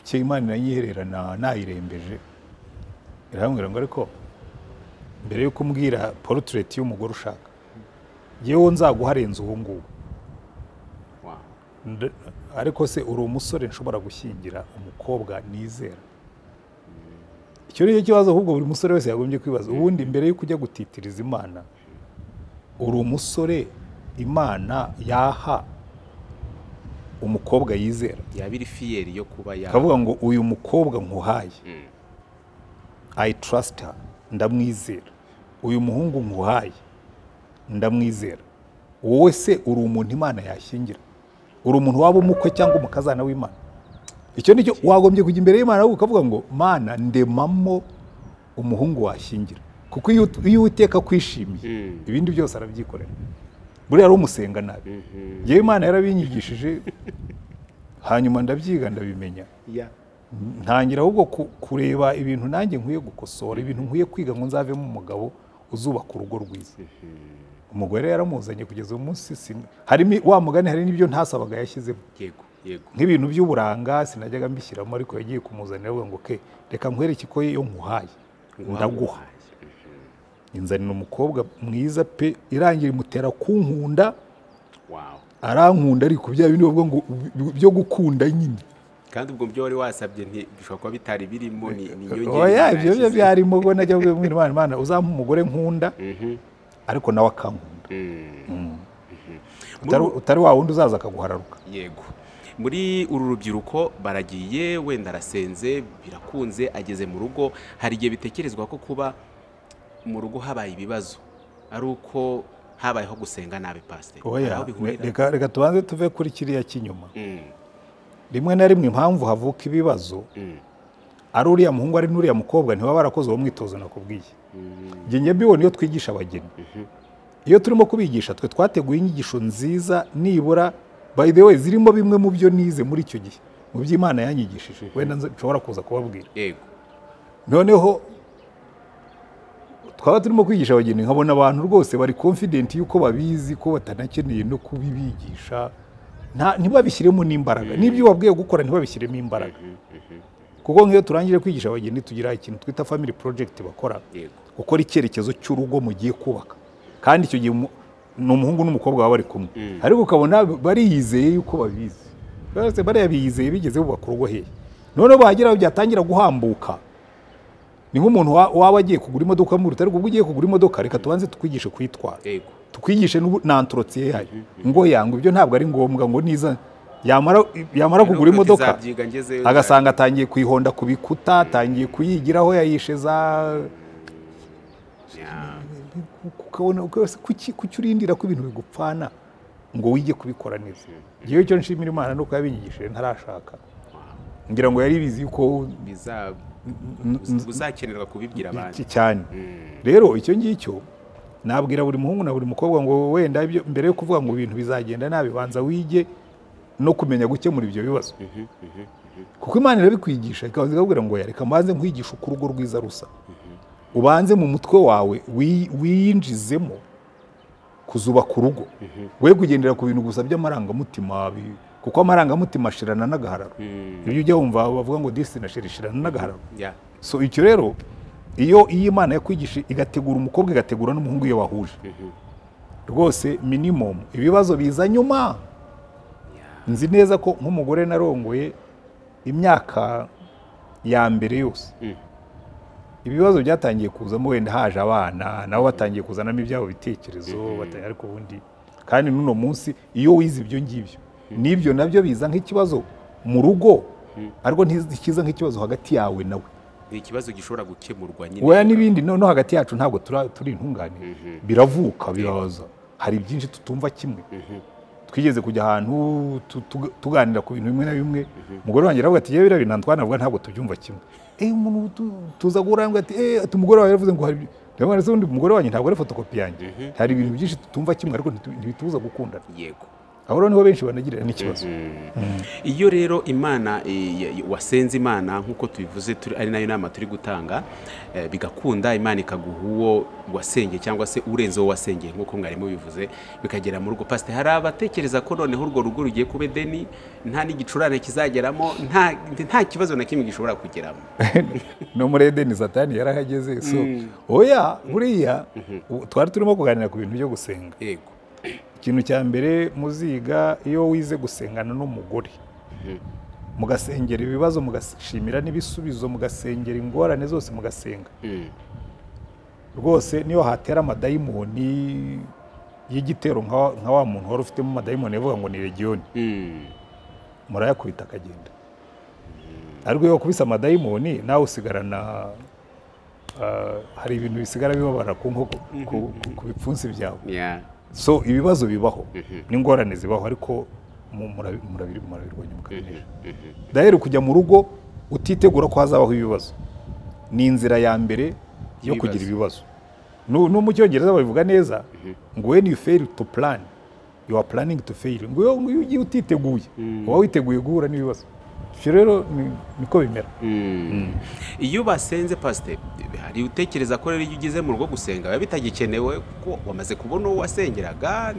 cyo imana irayihererana nayirembeje irambwira ngo ariko mbere yuko umbwira porotureti y'umugore ushaka yewe nzaguha arenze ubu ngubu Wow. Nda- ariko se uri umusore nshobora gushyingira umukobwa nizera icyo ni cyo kibazo ahubwo buri musore wese yagombye kwibaza ubundi mbere yuko ujya gutitiriza imana uri umusore imana yaha umukobwa yizera yaba iri fiyeri yo kuba ya akavuga ngo uyu mukobwa nkuhaye Mm. i trust her ndamwizera uyu muhungu nkuhaye ndamwizera wowe se uri umuntu imana yashyingira uri umuntu waba umukwe cyangwa umukazana w'imana icyo nicyo wagombye kujya imbere y'imana ahubwo ukavuga ngo mana ndemamo umuhungu washyingira kuko iyo ut- iyo uwiteka akwishimiye Mm. ibindi byose arabyikorera buriya ari umusenga nabi yewe imana yarabinyigishije hanyuma ndabyiga ndabimenya ya ntangira ahubwo ku- kureba ibintu nanjye nkwiye gukosora ibintu nkwiye kwiga ngo nzavemo umugabo uzubaka urugo rwiza umugore yaramuzanye kugeza uyu munsi sin- harimo wa mugani hari n'ibyo ntasabaga yashyizemo yego yego nk'ibintu by'uburanga sinajyaga mbishyiramo ariko yagiye kumuzanira avuga ngo ke reka nkwereke ko yo nkuhaye ndaguha inzanira umukobwa mwiza pe irangira imutera kunkunda wawe arankunda ariko bya bindi bavuga ngo byo gukunda nyine kandi ubwo byo wari wasabye nti- bishobora kuba bitari birimo ni ni inyongera oya ibyo byo nashyize. byarimo ubwo najya kubwira imana imana uzampa umugore nkunda Mhm. ariko nawe akankunda Mm. utari, utari wa wundi uzaza akaguhararuka yego muri uru rubyiruko baragiye wenda arasenze birakunze ageze mu rugo hari igihe bitekerezwa ko kuba mu rugo habaye ibibazo ari uko habayeho gusenga nabi pasiteri Hari oya aho bihurira? reka, reka tubanze tuve kuri kiriya cy'inyuma Mm, rimwe na rimwe impamvu havuka ibibazo mm, ari uriya muhungu ari n'uriya mukobwa ntibaba barakoze uwo mwitozo nakubwiye mm, njye njye mbibona iyo twigisha abageni iyo turimo kubigisha twe twateguye inyigisho nziza nibura by the way zirimo bimwe mu byo nize muri icyo gihe mu byo imana yanyigishije wenda nza- nshobora kuza kubabwira yego noneho twaba turimo kwigisha abageni nkabona abantu rwose bari confident yuko babizi ko batanakeneye no kubibigisha nta- ntibabishyiremo n'imbaraga n'ibyo wabwiye gukora ntibabishyiremo imbaraga kuko nk'iyo turangije kwigisha abageni tugira ikintu twita family project bakora yego gukora icyerekezo cy'urugo mugiye kubaka kandi icyo gihe umu- ni umuhungu n'umukobwa baba bari kumwe ariko ukabona bariyizeye yuko babizi bose bariya biyizeye bigeze bubaka urugo hehe noneho bahagera byatangira guhambuka ni nk'umuntu wa- waba agiye kugura imodoka muruta ariko ubwo ugiye kugura imodoka reka tubanze tukwigishe kuyitwara yego tukwigishe n'ubu- na antorotsiye yayo ngo yangu ibyo ntabwo ari ngombwa ngo niza yamara yamara kugura Nubwo imodoka tuzabyiga ngezeyo, agasanga atangiye kuyihonda ku bikuta atangiye kuyigiraho yayishe za Ya, ukabona rwose kuki kuki urindira ko ibintu bigupfana ngo wige kubikora neza ngewe icyo nshimira imana ni uko yabinyigishije ntarashaka ngira ngo yari bizi yuko biza n- uzakenerwa kubibwira iki abandi cyane Mm, rero icyo ngicyo nabwira buri muhungu na buri mukobwa ngo wenda ibyo- mbere yo kuvuga ngo ibintu bizagenda nabi banza wige no kumenya gukemura ibyo bibazo kuko imana irabikwigisha ikabanza ikakubwira ngo "Oya, reka mbanze nkwigisha uko urugo rwiza rusa ubanze mu mutwe wawe wi- wiyinjizemo kuzubaka urugo we kugendera ku bintu gusa by'amarangamutima bi- kuko amarangamutima ashirana n'agahararo ibyo ujya wumva bavuga ngo disina ishirana n'agahararo ya so icyo rero iyo iyo imana yakwigisha igategura umukobwa igategura n'umuhungu iyo bahuje rwose minimum ibibazo biza nyuma nzi neza ko nk'umugore narongoye imyaka ya mbere yose Mm. ibibazo byatangiye kuzamo wenda haje abana nabo batangiye kuzanamo ibyabo bitekerezo bata- ariko ubundi kandi n'uno munsi iyo wize ibyo ngibyo n'ibyo nabyo biza nk'ikibazo mu rugo ariko ntikiza nk'ikibazo hagati yawe nawe ni ikibazo gishobora gukemurwa nyine weya n'ibindi no, no hagati yacu ntabwo tura- turi intungane biravuka biraza hari byinshi tutumva kimwe twigeze kujya ahantu tu- tu- tuganira ku bintu bimwe na bimwe umugore wanjye aravuga ati yewe biriya bintu twanavuga ntabwo tubyumva kimwe eh umuntu tu- tuza guhura ngo ati eh ati umugore wawe yavuze ngo hari ndabona se undi umugore wanjye ntabwo ari fotokopi yanjye hari ibintu byinshi tutumva kimwe ariko ntitu- ntibitubuza gukundana yego aho rero niho benshi banagirira n'ikibazo iyo rero imana eh, ya- ya- wasenze imana nk'uko tubivuze turi- ari nayo nama turi gutanga eh, bigakunda imana ikaguha uwo wasengeye cyangwa se urenze uwo wasengeye nk'uko mwarimu bivuze bikagera mu rugo pasite hari abatekereza ko noneho urwo rugo rugiye kuba edeni nta n'igicurane kizageramo nta nta kibazo na kimwe gishobora kugeramo no muri edeni satani yarahageze so oya buriya ubu twari turimo kuganira ku bintu byo gusenga yego ikintu cya mbere muziga iyo wize gusengana n'umugore mugasengera ibibazo mugashimira n'ibisubizo mugasengera ingorane zose mugasenga Mm. rwose niyo hatera amadayimoni y'igitero nka nka wa muntu wari ufitemo amadayimoni yavuga ngo ni legiyoni Mm. murayakubita akagenda ariko iyo wakubise amadayimoni nawe usigarana ah, hari ibintu bisigara bibabara ku nkoko ku- ku- ku bipfunsi byawe Yeah. so ibibazo bibaho n'ingorane zibaho ariko mu- murabi- murabiri- murabirwanya mukabinesha daheri kujya mu rugo utitegura ko hazabaho ibibazo ni inzira ya mbere yo Ibibazo. kugira ibibazo no no mu cyongereza babivuga neza ngo when you fail to plan you are planning to fail ngo iyo iyo ugiye utiteguye uba witeguye guhura n'ibibazo ibyo rero ni- niko bimera iyo basenze pasite hari utekereza ko rero iyo ugeze mu rugo gusenga biba bitagikenewe kuko wamaze kubona uwo wasengeraga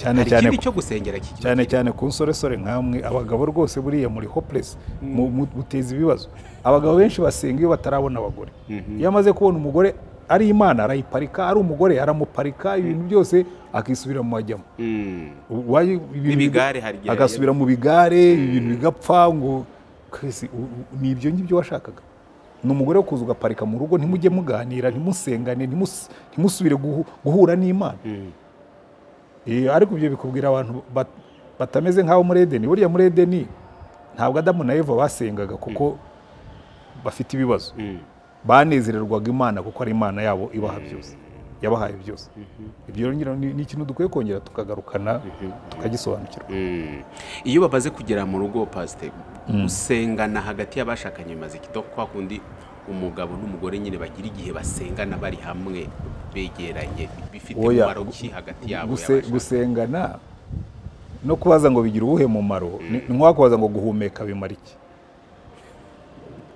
Cyane hari cyane ikindi ko- cyo gusengera kigira cyane cyane ku nsoresore nkamwe abagabo rwose buriya muri hopeless mu- mu- muteza ibibazo abagabo benshi basenga iyo batarabona abagore iyo amaze kubona umugore ari imana arayiparika ari umugore aramuparika ibintu byose akisubira mu majyamo Mm. Why- ibintu N'ibigare biga- hari igihe agasubira mu bigare ibintu bigapfa ngo kwese u- u- ni ibyo ngibyo washakaga ni umugore wo kuza ugaparika mu rugo ntimujye muganira ntimusengane ntimus- ntimusubire guhu- guhura n'imana Eh, ariko ibyo bikubwira abantu bat- batameze nk'abo muri edeni buriya muri edeni ntabwo adamu na eva basengaga kuko bafite ibibazo Mm. banezererwaga imana kuko ari imana yabo ibaha byose yabahaye byose ibyo rero ngira ni- ni ikintu dukwiye kongera tukagarukana tukagisobanukirwa Mm. iyo bamaze kugera mu rugo pasite gusengana hagati y'abashakanye bimaze kito kwa kundi umugabo n'umugore nyine bagira igihe basengana bari hamwe begeranye bifite Oya. umumaro ki hagati yabo Guse- y'abashakanye? gusengana no kubaza ngo bigira uwuhe mumaro ni ni nko kubaza ngo guhumeka bimara iki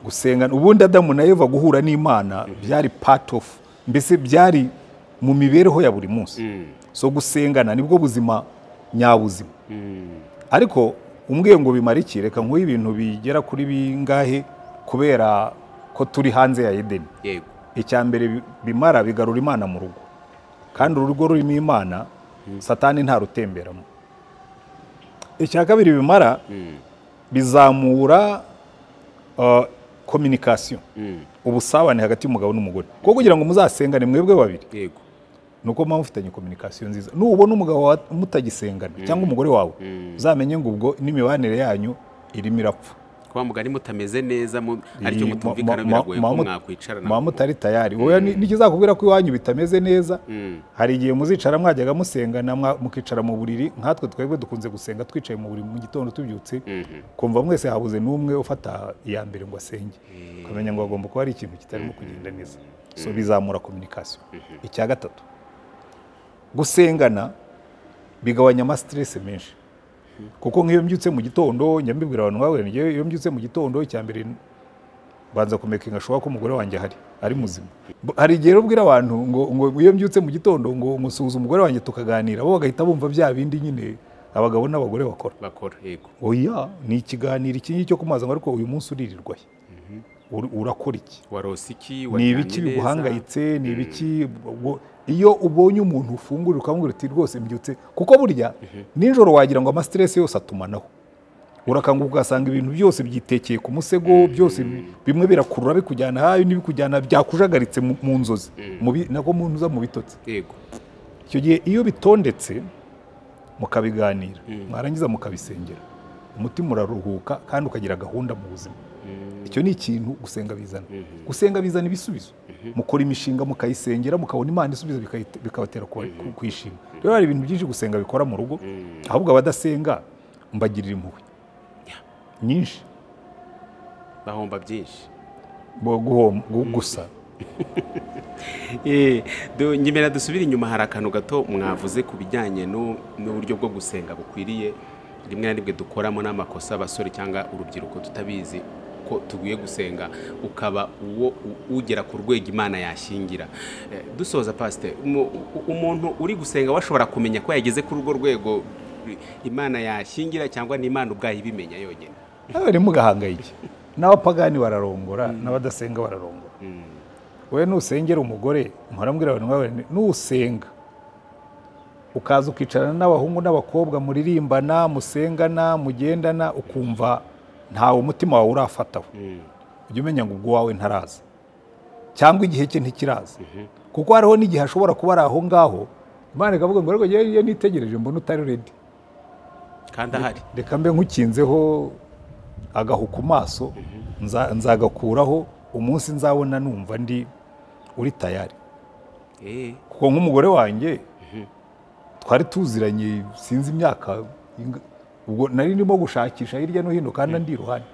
gusengana ubundi adamu na eva guhura n'imana byari part of mbese byari mu mibereho ya buri munsi so gusengana nibwo buzima nyabuzima ariko umbwiye ngo bimara iki reka nkuhe ibintu bigera kuri bingahe kubera ko turi hanze ya edeni yego icya mbere bi- bimara bigarura imana mu rugo kandi urugo rurimo imana satani ntarutemberamo icya kabiri bimara bizamura kominikasiyo ubusabane hagati y'umugabo n'umugore kuko kugira ngo muzasengane mwebwe babiri yego ni uko muba mufitanye kominikasiyo nziza nubona umugabo wawe mutagisengana cyangwa umugore wawe uzamenye ngo ubwo n'imibanire yanyu irimo irapfa kuba mugari mutameze neza mu- aricyo Iyi, mutumvikana ma- ma- biragoye ma- ko ma- mwakwicarana muba mutari tayari wowe ni- nikizakubwira ko iwanyu bitameze neza hari igihe muzicara mwajyaga musengana mwa- mukicara mu buriri nkatwe twebwe dukunze gusenga twicaye mu buriri mu gitondo tubyutse kumva mwese habuze n'umwe ufata iya mbere ngo asenge ukamenya ngo hagomba kuba hari ikintu kitarimo kugenda neza so bizamura kominikasiyo icya gatatu gusengana bigabanya amasiteresi menshi kuko nk'iyo mbyutse mu gitondo njya mbibwira abantu bahura iyo mbyutse mu gitondo icya mbere banza kumekinga showa ko umugore wanjye ahari ari muzima B- hari igihe rero ubwira abantu ngo ngo iyo mbyutse mu gitondo ngo ngo suhuza umugore wanjye tukaganira bo bagahita bumva bya bindi nyine abagabo n'abagore bakora bakora yego oya ni ikiganiro iki ngiki cyo kumaza ngo ariko uyu munsi uririrwa he Ur- urakora iki warose iki ni waryamye ibiki neza? biguhangayitse ni ibiki ubwo- iyo ubonye umuntu ufungura ukamubwira uti rwose mbyutse kuko burya nijoro wagira ngo amasiteresi yose atumanaho urakanguka ugasanga ibintu byose byitekeye ku musego byose bi- bimwe birakurura bikujyana hayo n'ibikujyana byakujagaritse mu mu nzozi Mu bi- nako mu ntuza mu bitotsi yego icyo gihe iyo bitondetse mukabiganira mwarangiza mukabisengera umutima uraruhuka kandi ukagira gahunda mu buzima icyo ni ikintu gusenga bizana gusenga bizana ibisubizo mukora imishinga mukayisengera mukabona imana isubizo bikayite- bikabatera kuba- ku- kuyishima rero hari ibintu byinshi gusenga bikora mu rugo ahubwo abadasenga mbagirira impuhwe nyinshi bahomba byinshi bo guhom- gu- gusa nyemera dusubire inyuma hari akantu gato mwavuze ku bijyanye n'u- n'uburyo bwo gusenga bukwiriye rimwe na rimwe dukoramo n'amakosa abasore cyangwa urubyiruko tutabizi ko tugiye gusenga ukaba uwo u- ugera ku rwego imana yashingira Eh, dusoza pasite umuntu uri gusenga we ashobora kumenya ko yageze kuri urwo rwego eh, imana yashingira cyangwa ni imana ubwayo ibimenya yonyine nawe ntimugahangayike n'abapagani bararongora n'abadasenga bararongora wowe nusengera umugore murambwira abantu bawe nti, nusenga ukaza ukicarana n'abahungu n'abakobwa muririmbana musengana mugendana ukumva ntawe umutima wawe urafataho ujya umenya ngo ubwo wawe ntaraza cyangwa igihe cye ntikiraza kuko hariho n'igihe ashobora kuba ari aho ngaho imana ikavuga ngo rero yewe nitegereje mbona utari redi kandi ahari reka mbe nkukinzeho agahu ku maso nza- nzagakuraho umunsi nzabona numva ndi uri tayari Eh, kuko nk'umugore wanjye twari tuziranye sinzi imyaka inga- ubwo nari ndimo gushakisha hirya no hino kandi ndi iruhande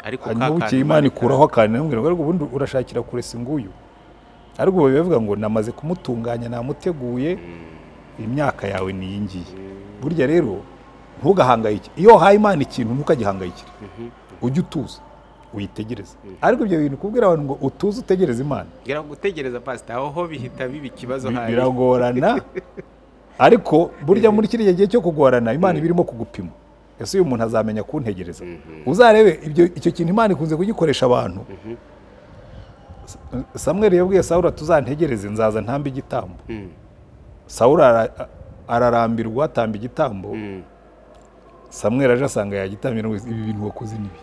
ariko ka hanyuma bukeye kantu imana ikuraho akantu irambwira ngo ariko ubundi urashakira kure si nguyu ariko ubu bivuga ngo namaze kumutunganya namuteguye imyaka yawe ni iyi ngiyi burya rero ntugahangayike iyo wahaye imana ikintu ntukagihangayikire ujye utuza uyitegereze ariko ibyo bintu kubwira abantu ngo utuze utegereze imana ngira ngo gutegereza pasite aho ho bihita biba ikibazo bi- hari biragorana ariko burya muri kiriya gihe cyo kugorana imana iba irimo kugupima ese uyu muntu azamenya kuntegereza uzarebe ibyo icyo kintu imana ikunze kugikoresha abantu samweri yabwiye sawura tuzantegereze nzaza ntambe igitambo Mm, sawura ara- ararambirwa atamba igitambo mm, samweri aje asanga yagitambira ngo ibi bintu wakoze nibi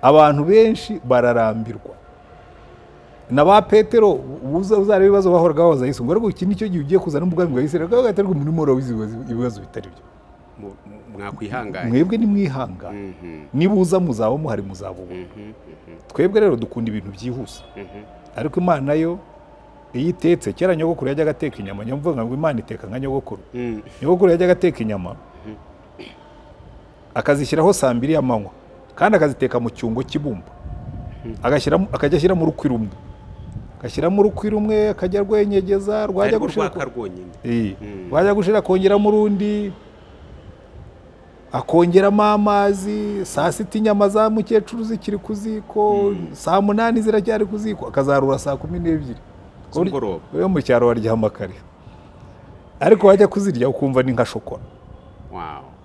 abantu benshi bararambirwa na ba petero uza- uzareba ibibazo bahoraga babaza yesu ngo ariko iki nicyo gihe ugiye kuzana ubwami bwa isirayeli kuko gaterwa muri mora wizi ibibazo bitari byo mu- mu- mwakwihanganye mwebwe nimwihanga Mhm, niba uza muzaba muhari muzaba ubu mhm, mhm, twebwe rero dukunda ibintu byihuse mhm. ariko imana yo iyo itetse kera nyogokuru yajyaga ateka inyama nyamvuga ngo imana iteka nka nyogokuru Mm, nyogokuru yajyaga ateka inyama akazishyiraho saa mbiri y'amanywa kandi akaziteka mu cyungo cy'ibumba Agashyiramo- akajya ashyiramo urukwi rumwe agashyiramo urukwi rumwe akajya arwenyegeza rwajya ariko gushira urwaka rwonyine Iyi. Mm. rwajya gushira akongeramo urundi akongeramo amazi saa sita inyama za mukecuru zikiri ku ziko saa munani ziracyari ku ziko akazarura saa kumi n'ebyiri Z'umugoroba. we mu cyaro waryama kare ariko wajya kuzirya ukumva ni nka shokora Wow.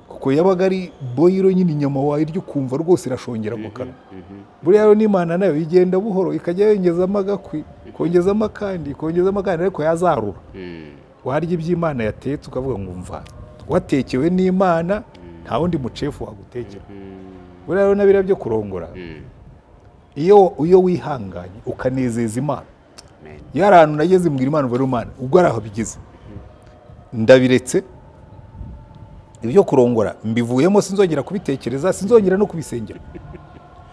kuko yabaga ari boyiro nyine inyama wayirya ukumva rwose irashongera mu kanwa Mhm, buriya rero n'imana nayo igenda buhoro ikajya yongezamo agakwi ikongezamo akandi ikongezamo akandi ariko yazarura mm, warya iby'imana yatetse ukavuga ngo mva watekewe n'imana nta wundi mucefu wagutekera mm, buriya rero na biriya byo kurongora mm. iyo iyo wihanganye ukanezeza imana Amen. iyo hari ahantu nageze mbwira imana umubare imana ubwo hari aho bigeze ndabiretse ibyo kurongora mbivuyemo sinzongera kubitekereza sinzongera no kubisengera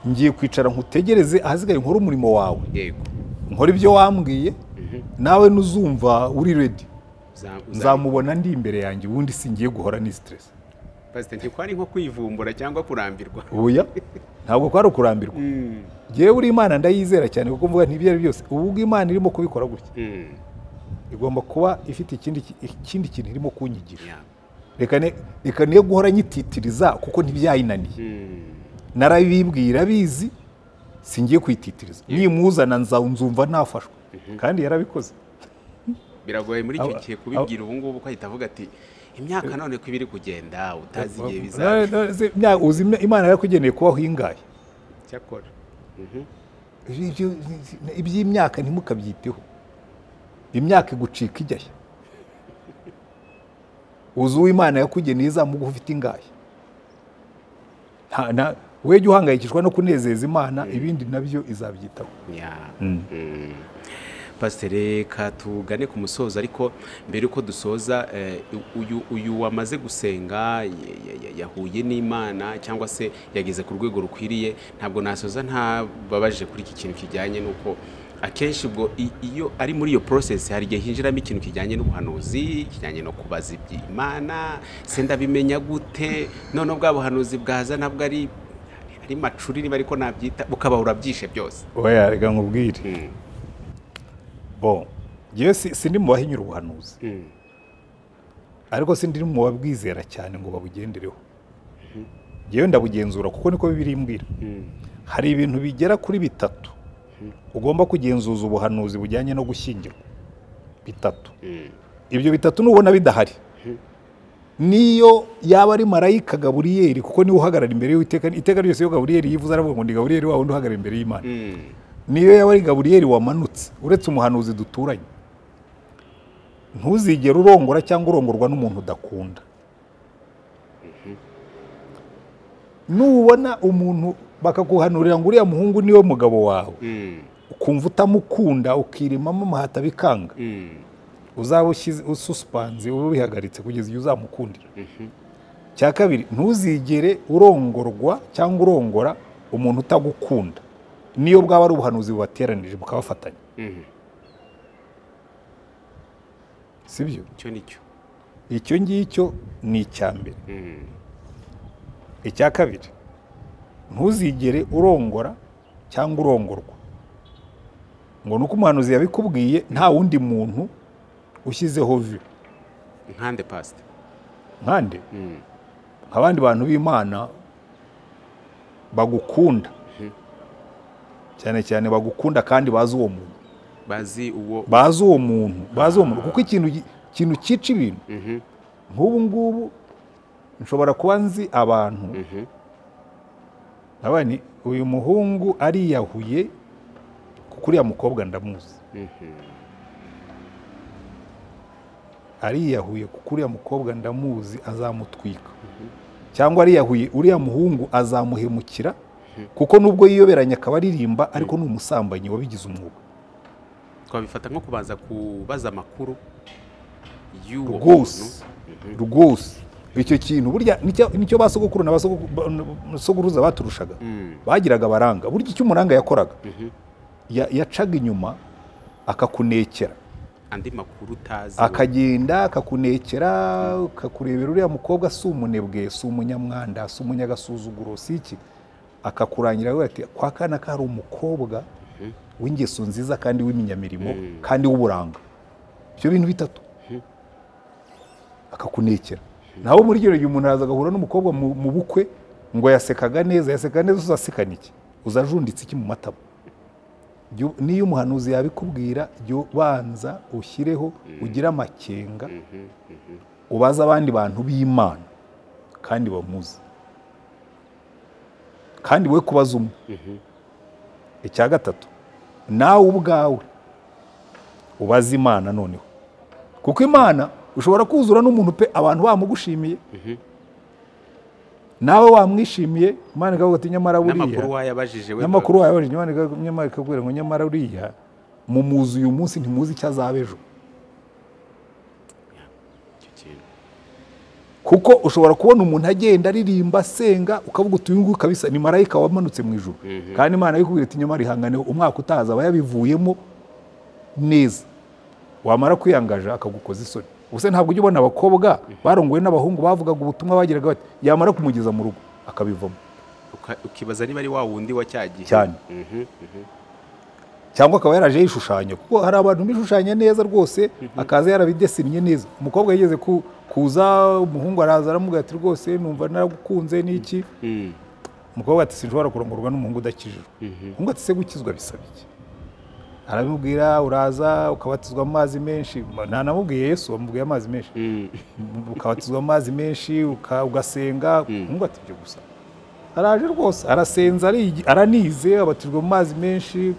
ngiye kwicara nkutegereze ahasigaye nkore umurimo wawe Yego. nkore ibyo wambwiye nawe nuzumva uri redi Uza- uza- nzamubona ndi imbere yanjye ubundi singiye guhora ni siteresi Pastor, ntikwari nko kwivumbura cyangwa kurambirwa oya ntabwo kwari ukurambirwa Mm, ngewe uri imana ndayizera cyane kuko mvuga ntibyo ari byose ubu ubwo imana irimo kubikora gutya mm, igomba kuba ifite ikindi ki- ikindi kintu irimo kunyigisha yeah. reka ne- reka niyo guhora nyititiriza kuko ntibyayinaniye Mm, narabibwira bizi singiye kwititiriza nimuzana nza- nzumva nafashwe kandi yarabikoze biragoye muri icyo Aba- gihe kubibwira ubu ngubu ko ahita avuga ati imyaka none ko ibiri kugenda utazi igihe Na- bizaba na- se- mya- uzi imya- imana yarakugeneye kubaho ingahe cyakora Mhm, Ibyo- iby'imyaka ntimukabyiteho imyaka igucika ijyashya uzi uwo imana yakugeneye izamuguha ufite ingahe Nta- nta- we jya uhangayikishwa no kunezeza imana ibindi nabyo izabyitaho yeah. Mm. Pastor, reka tugane ku musozo ariko mbere yuko dusoza eh, uyu, uyu wamaze gusenga ya- ya- ya- yahuye n'imana cyangwa se yageze ku rwego rukwiriye ntabwo nasoza ntababajije kuri iki kintu kijyanye n'uko akenshi ubwo i- iyo ari muri iyo process hari igihe hinjiramo ikintu kijyanye n'ubuhanuzi kijyanye no kubaza iby'imana se ndabimenya gute none bwa buhanuzi bwaza nabwo ari n'imacuri niba ariko nabyita ukaba urabyishe byose oya reka nkubwire bo ngewe si- sindi mu bahinyura ubuhanuzi ariko sindi mu babwizera cyane ngo babugendereho ngewe ndabugenzura kuko niko bibiri imbwira hari ibintu bigera kuri bitatu ugomba kugenzuza ubuhanuzi bujyanye no gushyingirwa bitatu ibyo bitatu nubona bidahari niyo yaba ari marayika gaburiyeri kuko niwe uhagarara imbere y'iteka iteka ryose iyo gaburiyeri yivuze aravuga ngo ndi gaburiyeri wa wundi uhagarara imbere y'imana niyo yaba ari gaburiyeri wamanutse uretse umuhanuzi duturanye ntuzigere urongora cyangwa urongorwa n'umuntu udakunda nubona umuntu bakaguhanurira ngo uriya muhungu niwe mugabo wawe ukumva utamukunda ukirimamo amahata bikanga uzaba ushyize ususipanze uba ubihagaritse kugeza igihe uzamukundira cya kabiri ntuzigere urongorwa cyangwa urongora umuntu utagukunda niyo bwaba ari ubuhanuzi bubateranije bukabafatanya si byo icyo nicyo icyo ngicyo ni icya mbere icya kabiri ntuzigere urongora cyangwa urongorwa ngo ni uko umuhanuzi yabikubwiye nta wundi muntu ushyizeho vi nkande pasite nkande nk'abandi bantu b'imana bagukunda cyane cyane bagukunda kandi bazi uwo muntu bazi uwo bazi uwo muntu bazi uwo muntu kuko ikintu gi- ikintu cyica ibintu nk'ubu ngubu nshobora kuba nzi abantu nkaba ni uyu muhungu ariyahuye kuko uriya mukobwa ndamuzi ariyahuye kuko uriya mukobwa ndamuzi azamutwika cyangwa ariyahuye uriya muhungu azamuhemukira kuko nubwo yiyoberanya akaba aririmba ariko ni umusambanyi wabigize umwuga twabifata nko kubanza kubaza amakuru y'uwo rwose rwose icyo kintu burya nicyo- nicyo ba sogokuru na ba sogoku- ba- na sogokuruza baturushaga bagiraga abaranga burya icyo umuranga yakoraga Ya- yacaga inyuma akakunekera andi makuru utazi akagenda akakunekera akakurebera uriya mukobwa si umunebwe si umunyamwanda si umunyagasuzuguro si iki akakurangira avuga ati kwa kana ka hari umukobwa w'ingeso nziza kandi w'iminyamirimo kandi w'uburanga ibyo bintu bitatu akakunekera naho muri icyo gihe umuntu araza agahura n'umukobwa mu mu bukwe ngo yasekaga neza yaseka neza uzasekana iki uzajunditse iki mu matama Jya- niyo umuhanuzi yabikubwira jya ubanza ushyireho ugire amakenga ubaze abandi bantu b'imana kandi bamuzi kandi we kubaza umwe icya gatatu nawe ubwawe ubaze imana noneho kuko imana ushobora kuzura n'umuntu pe abantu bamugushimiye nawe wamwishimiye imana ikavuga ati nyamara buriya n'amakuru wayabajije we n'amakuru wawe waje nyamara ikagu- nyamara ikakubwira ngo nyamara uriya mumuzi uyu munsi ntimuzi icyo azaba ejo Icyo kintu. kuko ushobora kubona umuntu agenda aririmba asenga ukavuga uti uyu nguyu kabisa ni marayika wamanutse mu ijuru kandi imana yikubwira ati nyamara ihangane umwaka utaza aba yabivuyemo neza wamara kwiyangaje akagukoza isoni ubuse ntabwo ujya ubona abakobwa barongowe n'abahungu bavugaga ubutumwa bagiraga bati yamara kumugeza mu rugo akabivamo Uka- ukibaza niba ari wa wundi wa cya gihe cyane cyangwa akaba yaraje yishushanya kuko hari abantu bishushanya neza rwose akaza yarabidesinnye neza umukobwa yigeze ku- kuza umuhungu araza aramubwira ati rwose numva naragukunze n'iki umukobwa ati sinshobora kurongorwa n'umuhungu udakijijwe umuhungu ati se gukizwa bisaba iki arabimubwira uraza ukabatizwa amazi menshi ntanamubwiye yesu wamubwiye amazi menshi ukabatizwa amazi menshi uka- ugasenga umuhungu ati ibyo gusa araje rwose arasenza arigi- aranize abatijwe mu mazi menshi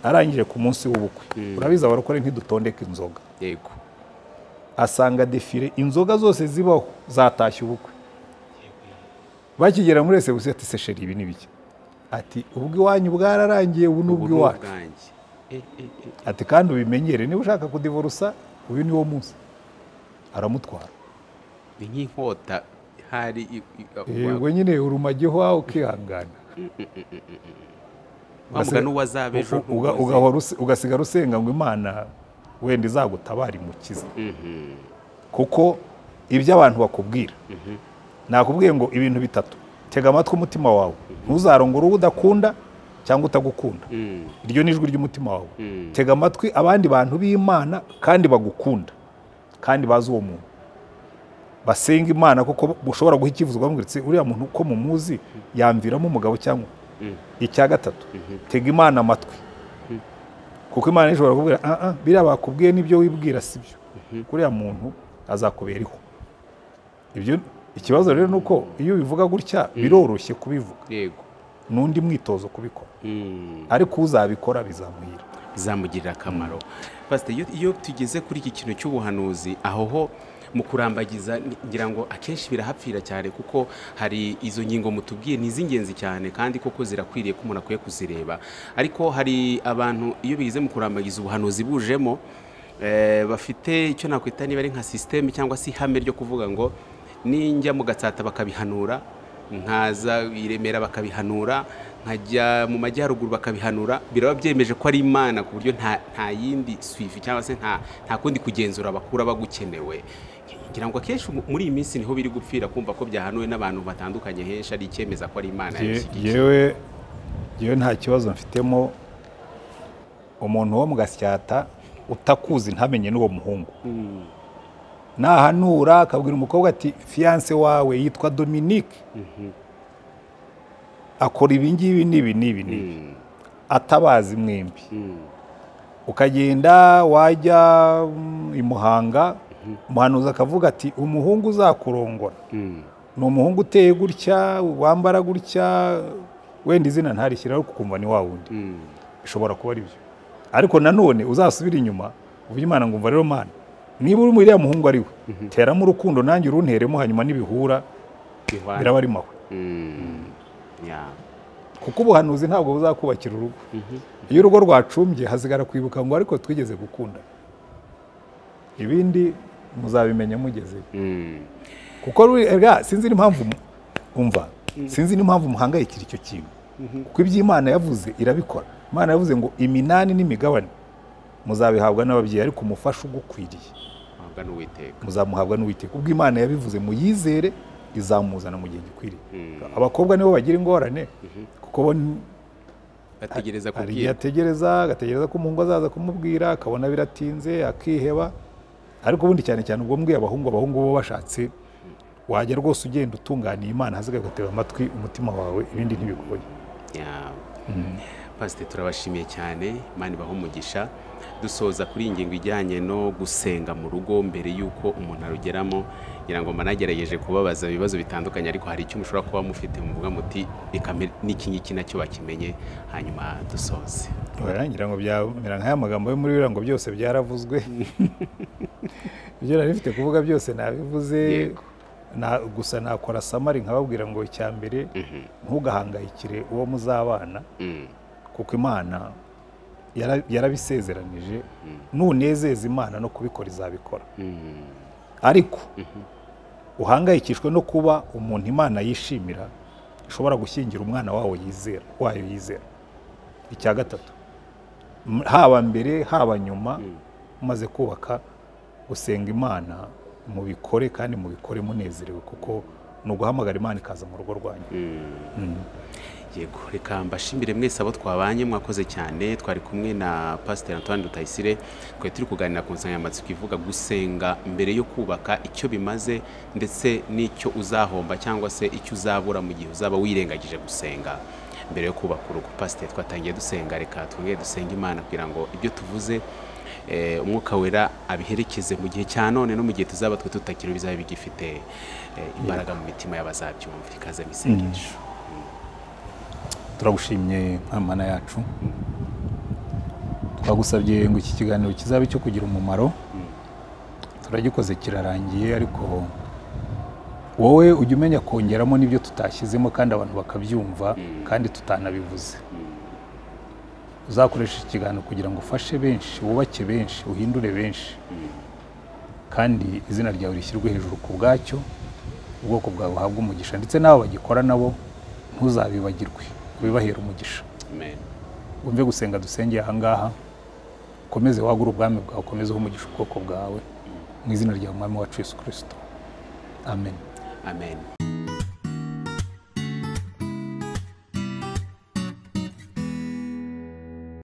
arangije ku munsi w'ubukwe urabizi abarokore ntidutondeka inzoga yego asanga defire inzoga zose zibaho zatashye ubukwe bakigera muri resebusiyo ati sesheri ibi ni bike ati ubwo iwanyu bwararangiye ubu ni Ubu ni ubw'iwacu ubwanjye. Eh, eh, eh. ati kandi ubimenyere niba ushaka kudivorusa uyu ni wo munsi aramutwara ni nk'inkota hari i- i- yego nyine urumagiho wawe ukihangana bavuga n'uwo azaba ejo Uga- uga- ugahora use- ugasigara usenga ngo imana wenda izagutabara imukiza kuko ibyo abantu bakubwira nakubwiye ngo ibintu bitatu tega amatwi umutima wawe ntuzarongore uwo udakunda cyangwa utagukunda Mm, iryo ni ijwi ry'umutima wawe mm, tega amatwi abandi bantu b'imana kandi bagukunda kandi bazi uwo muntu basenga imana kuko mushobora guha icyifuzo bamwiritse uriya muntu uko mumuzi yamviramo umugabo cyangwa mm, icya gatatu mhm, tega imana amatwi kuko imana ishobora kubwira ah ah biriya bakubwiye n'ibyo wibwira si byo kuriya muntu azakuberaho ibyo ikibazo rero ni uko iyo ubivuga gutya biroroshye kubivuga yego n'undi mwitozo kubikora Mm. ariko uzabikora bizamuhira bizamugirira akamaro pasite iyo- iyo tugeze kuri iki kintu cy'ubuhanuzi aho ho mu kurambagiza ni- ngira ngo akenshi birahapfira cyane kuko hari izo ngingo mutubwiye ni iz'ingenzi cyane kandi koko zirakwiriye ko umuntu akwiye kuzireba ariko hari abantu iyo bize mu kurambagiza ubuhanuzi bujemo eh, bafite icyo nakwita niba ari nka sisiteme cyangwa se ihame ryo kuvuga ngo ninjya mu gatsata bakabihanura nkaza i Remera bakabihanura nkajya mu majyaruguru bakabihanura biraba byemeje ko ari imana ku buryo nta nta yindi swifi cyangwa se nta nta kundi kugenzura bakura bagukenewe ngira ngo akenshi mu- muri iyi minsi niho biri gupfira kumva ko byahanuwe n'abantu batandukanye henshi ari icyemeza ko ari imana Ye- yabishyigikiye yewe yewe nta kibazo mfitemo umuntu wo mu gasyata utakuzi ntamenye n'uwo muhungu Mm, nahanura akabwira umukobwa ati fiyanse wawe yitwa dominique mhm, akora ibi ngibi n'ibi n'ibi n'ibi mm, atabazi mwembi mm, ukagenda wajya mm, i muhanga umuhanuzi akavuga ati umuhungu uzakurongora mm, ni umuhungu uteye gutya wambara gutya wenda izina ntarishyiraho kukumva ni wa wundi mm, bishobora kuba ari byo ariko nanone uzasubira inyuma uvuge imana ngo umva rero mana niba uri muri uriya muhungu ari we teramo urukundo nanjye urunteremo hanyuma nibihura bihwana. biraba ari mahwe Mm, yeah. kuko ubuhanuzi ntabwo buzakubakira urugo iyo urugo rwacumbye hasigara kwibuka ngo ariko twigeze gukunda ibindi muzabimenya mugezeyo Mm, kuko ruri- erega sinzi n'impamvu mu- umva sinzi n'impamvu muhangayikira icyo kintu kuko ibyo imana yavuze irabikora imana yavuze ngo iminani n'imigabane muzabihabwa n'ababyeyi ariko umufasha ugukwiriye wabwa n'uwiteka muzamuhabwa n'uwiteka ubwo imana yabivuze muyizere izamuzana mu gihe gikwiriye Mm. abakobwa nibo bagira ingorane kuko bo ni- bategereza hari igihe kubwira ategereza agategereza ko umuhungu azaza kumubwira akabona biratinze akiheba ariko ubundi cyane cyane ubwo mbwiye abahungu abahungu bo bashatse wajya rwose ugenda utunganiye imana hazaga agatega amatwi umutima wawe ibindi ntibigoye Yeah. pasite turabashimiye cyane imana ibaha umugisha dusoza kuri iyi ngingo ijyanye no gusenga mu rugo mbere y'uko umuntu arugeramo ngira ngo managerageje kubabaza ibibazo bitandukanye ariko hari icyo mushobora kuba mufite muvuga muti "Reka mbe- n'iki ngiki nacyo bakimenye hanyuma dusoze warangira ngo byamera nk'aya magambo yo muri biriya ngo byose byaravuzwe ibyo nari mfite kuvuga byose nabivuze Yego. Na- gusa nakora samari nkababwira ngo icya mbere ntugahangayikire uwo muzabana Mm, kuko imana yara- yarabisezeranije nunezeza imana no kubikora izabikora mm, ariko uhangayikishwe no kuba umuntu imana yishimira ishobora gushyingira umwana wawo yizera wayo yizera icya gatatu m- haba mbere haba nyuma umaze kubaka gusenga imana mubikore kandi mubikore munezerewe kuko ni uguhamagara imana ikaza mu rugo rwanyu mm. yego reka mbashimire mwese abo twabanye mwakoze cyane twari kumwe na pasiteri antoine rutayisire twari turi kuganira ku nsanganyamatsiko ivuga gusenga mbere yo kubaka icyo bimaze ndetse n'icyo uzahomba cyangwa se icyo uzabura mu gihe uzaba wirengagije gusenga mbere yo kubaka urugo pasiteri twatangiye dusenga reka twongere dusenge imana kugira ngo ibyo tuvuze eh, umwuka wera abiherekeze mu gihe cya none no mu gihe tuzaba twe tutakiri bizaba bigifite eh, imbaraga mu mitima y'abazabyumva ikaze mu isengesho turagushimye mwana yacu twagusabye ngo iki kiganiro kizabe icyo kugira umumaro turagikoze kirarangiye ariko wowe ujya umenya kongeramo n'ibyo tutashyizemo kandi abantu bakabyumva kandi tutanabivuze uzakoresha iki kiganiro kugira ngo ufashe benshi wubake benshi uhindure benshi kandi izina ryawe rishyirwe hejuru ku bwacyo ubwoko bwawe buhabwe umugisha ndetse n'abo bagikora nabo ntuzabibagirwe ubibahera umugisha Amen. wumve gusenga dusengeye ahangaha ukomeze wagure ubwami bwawe ukomezeho umugisha ubwoko bwawe mu izina rya mwami wacu yesu kirisito amen Amen.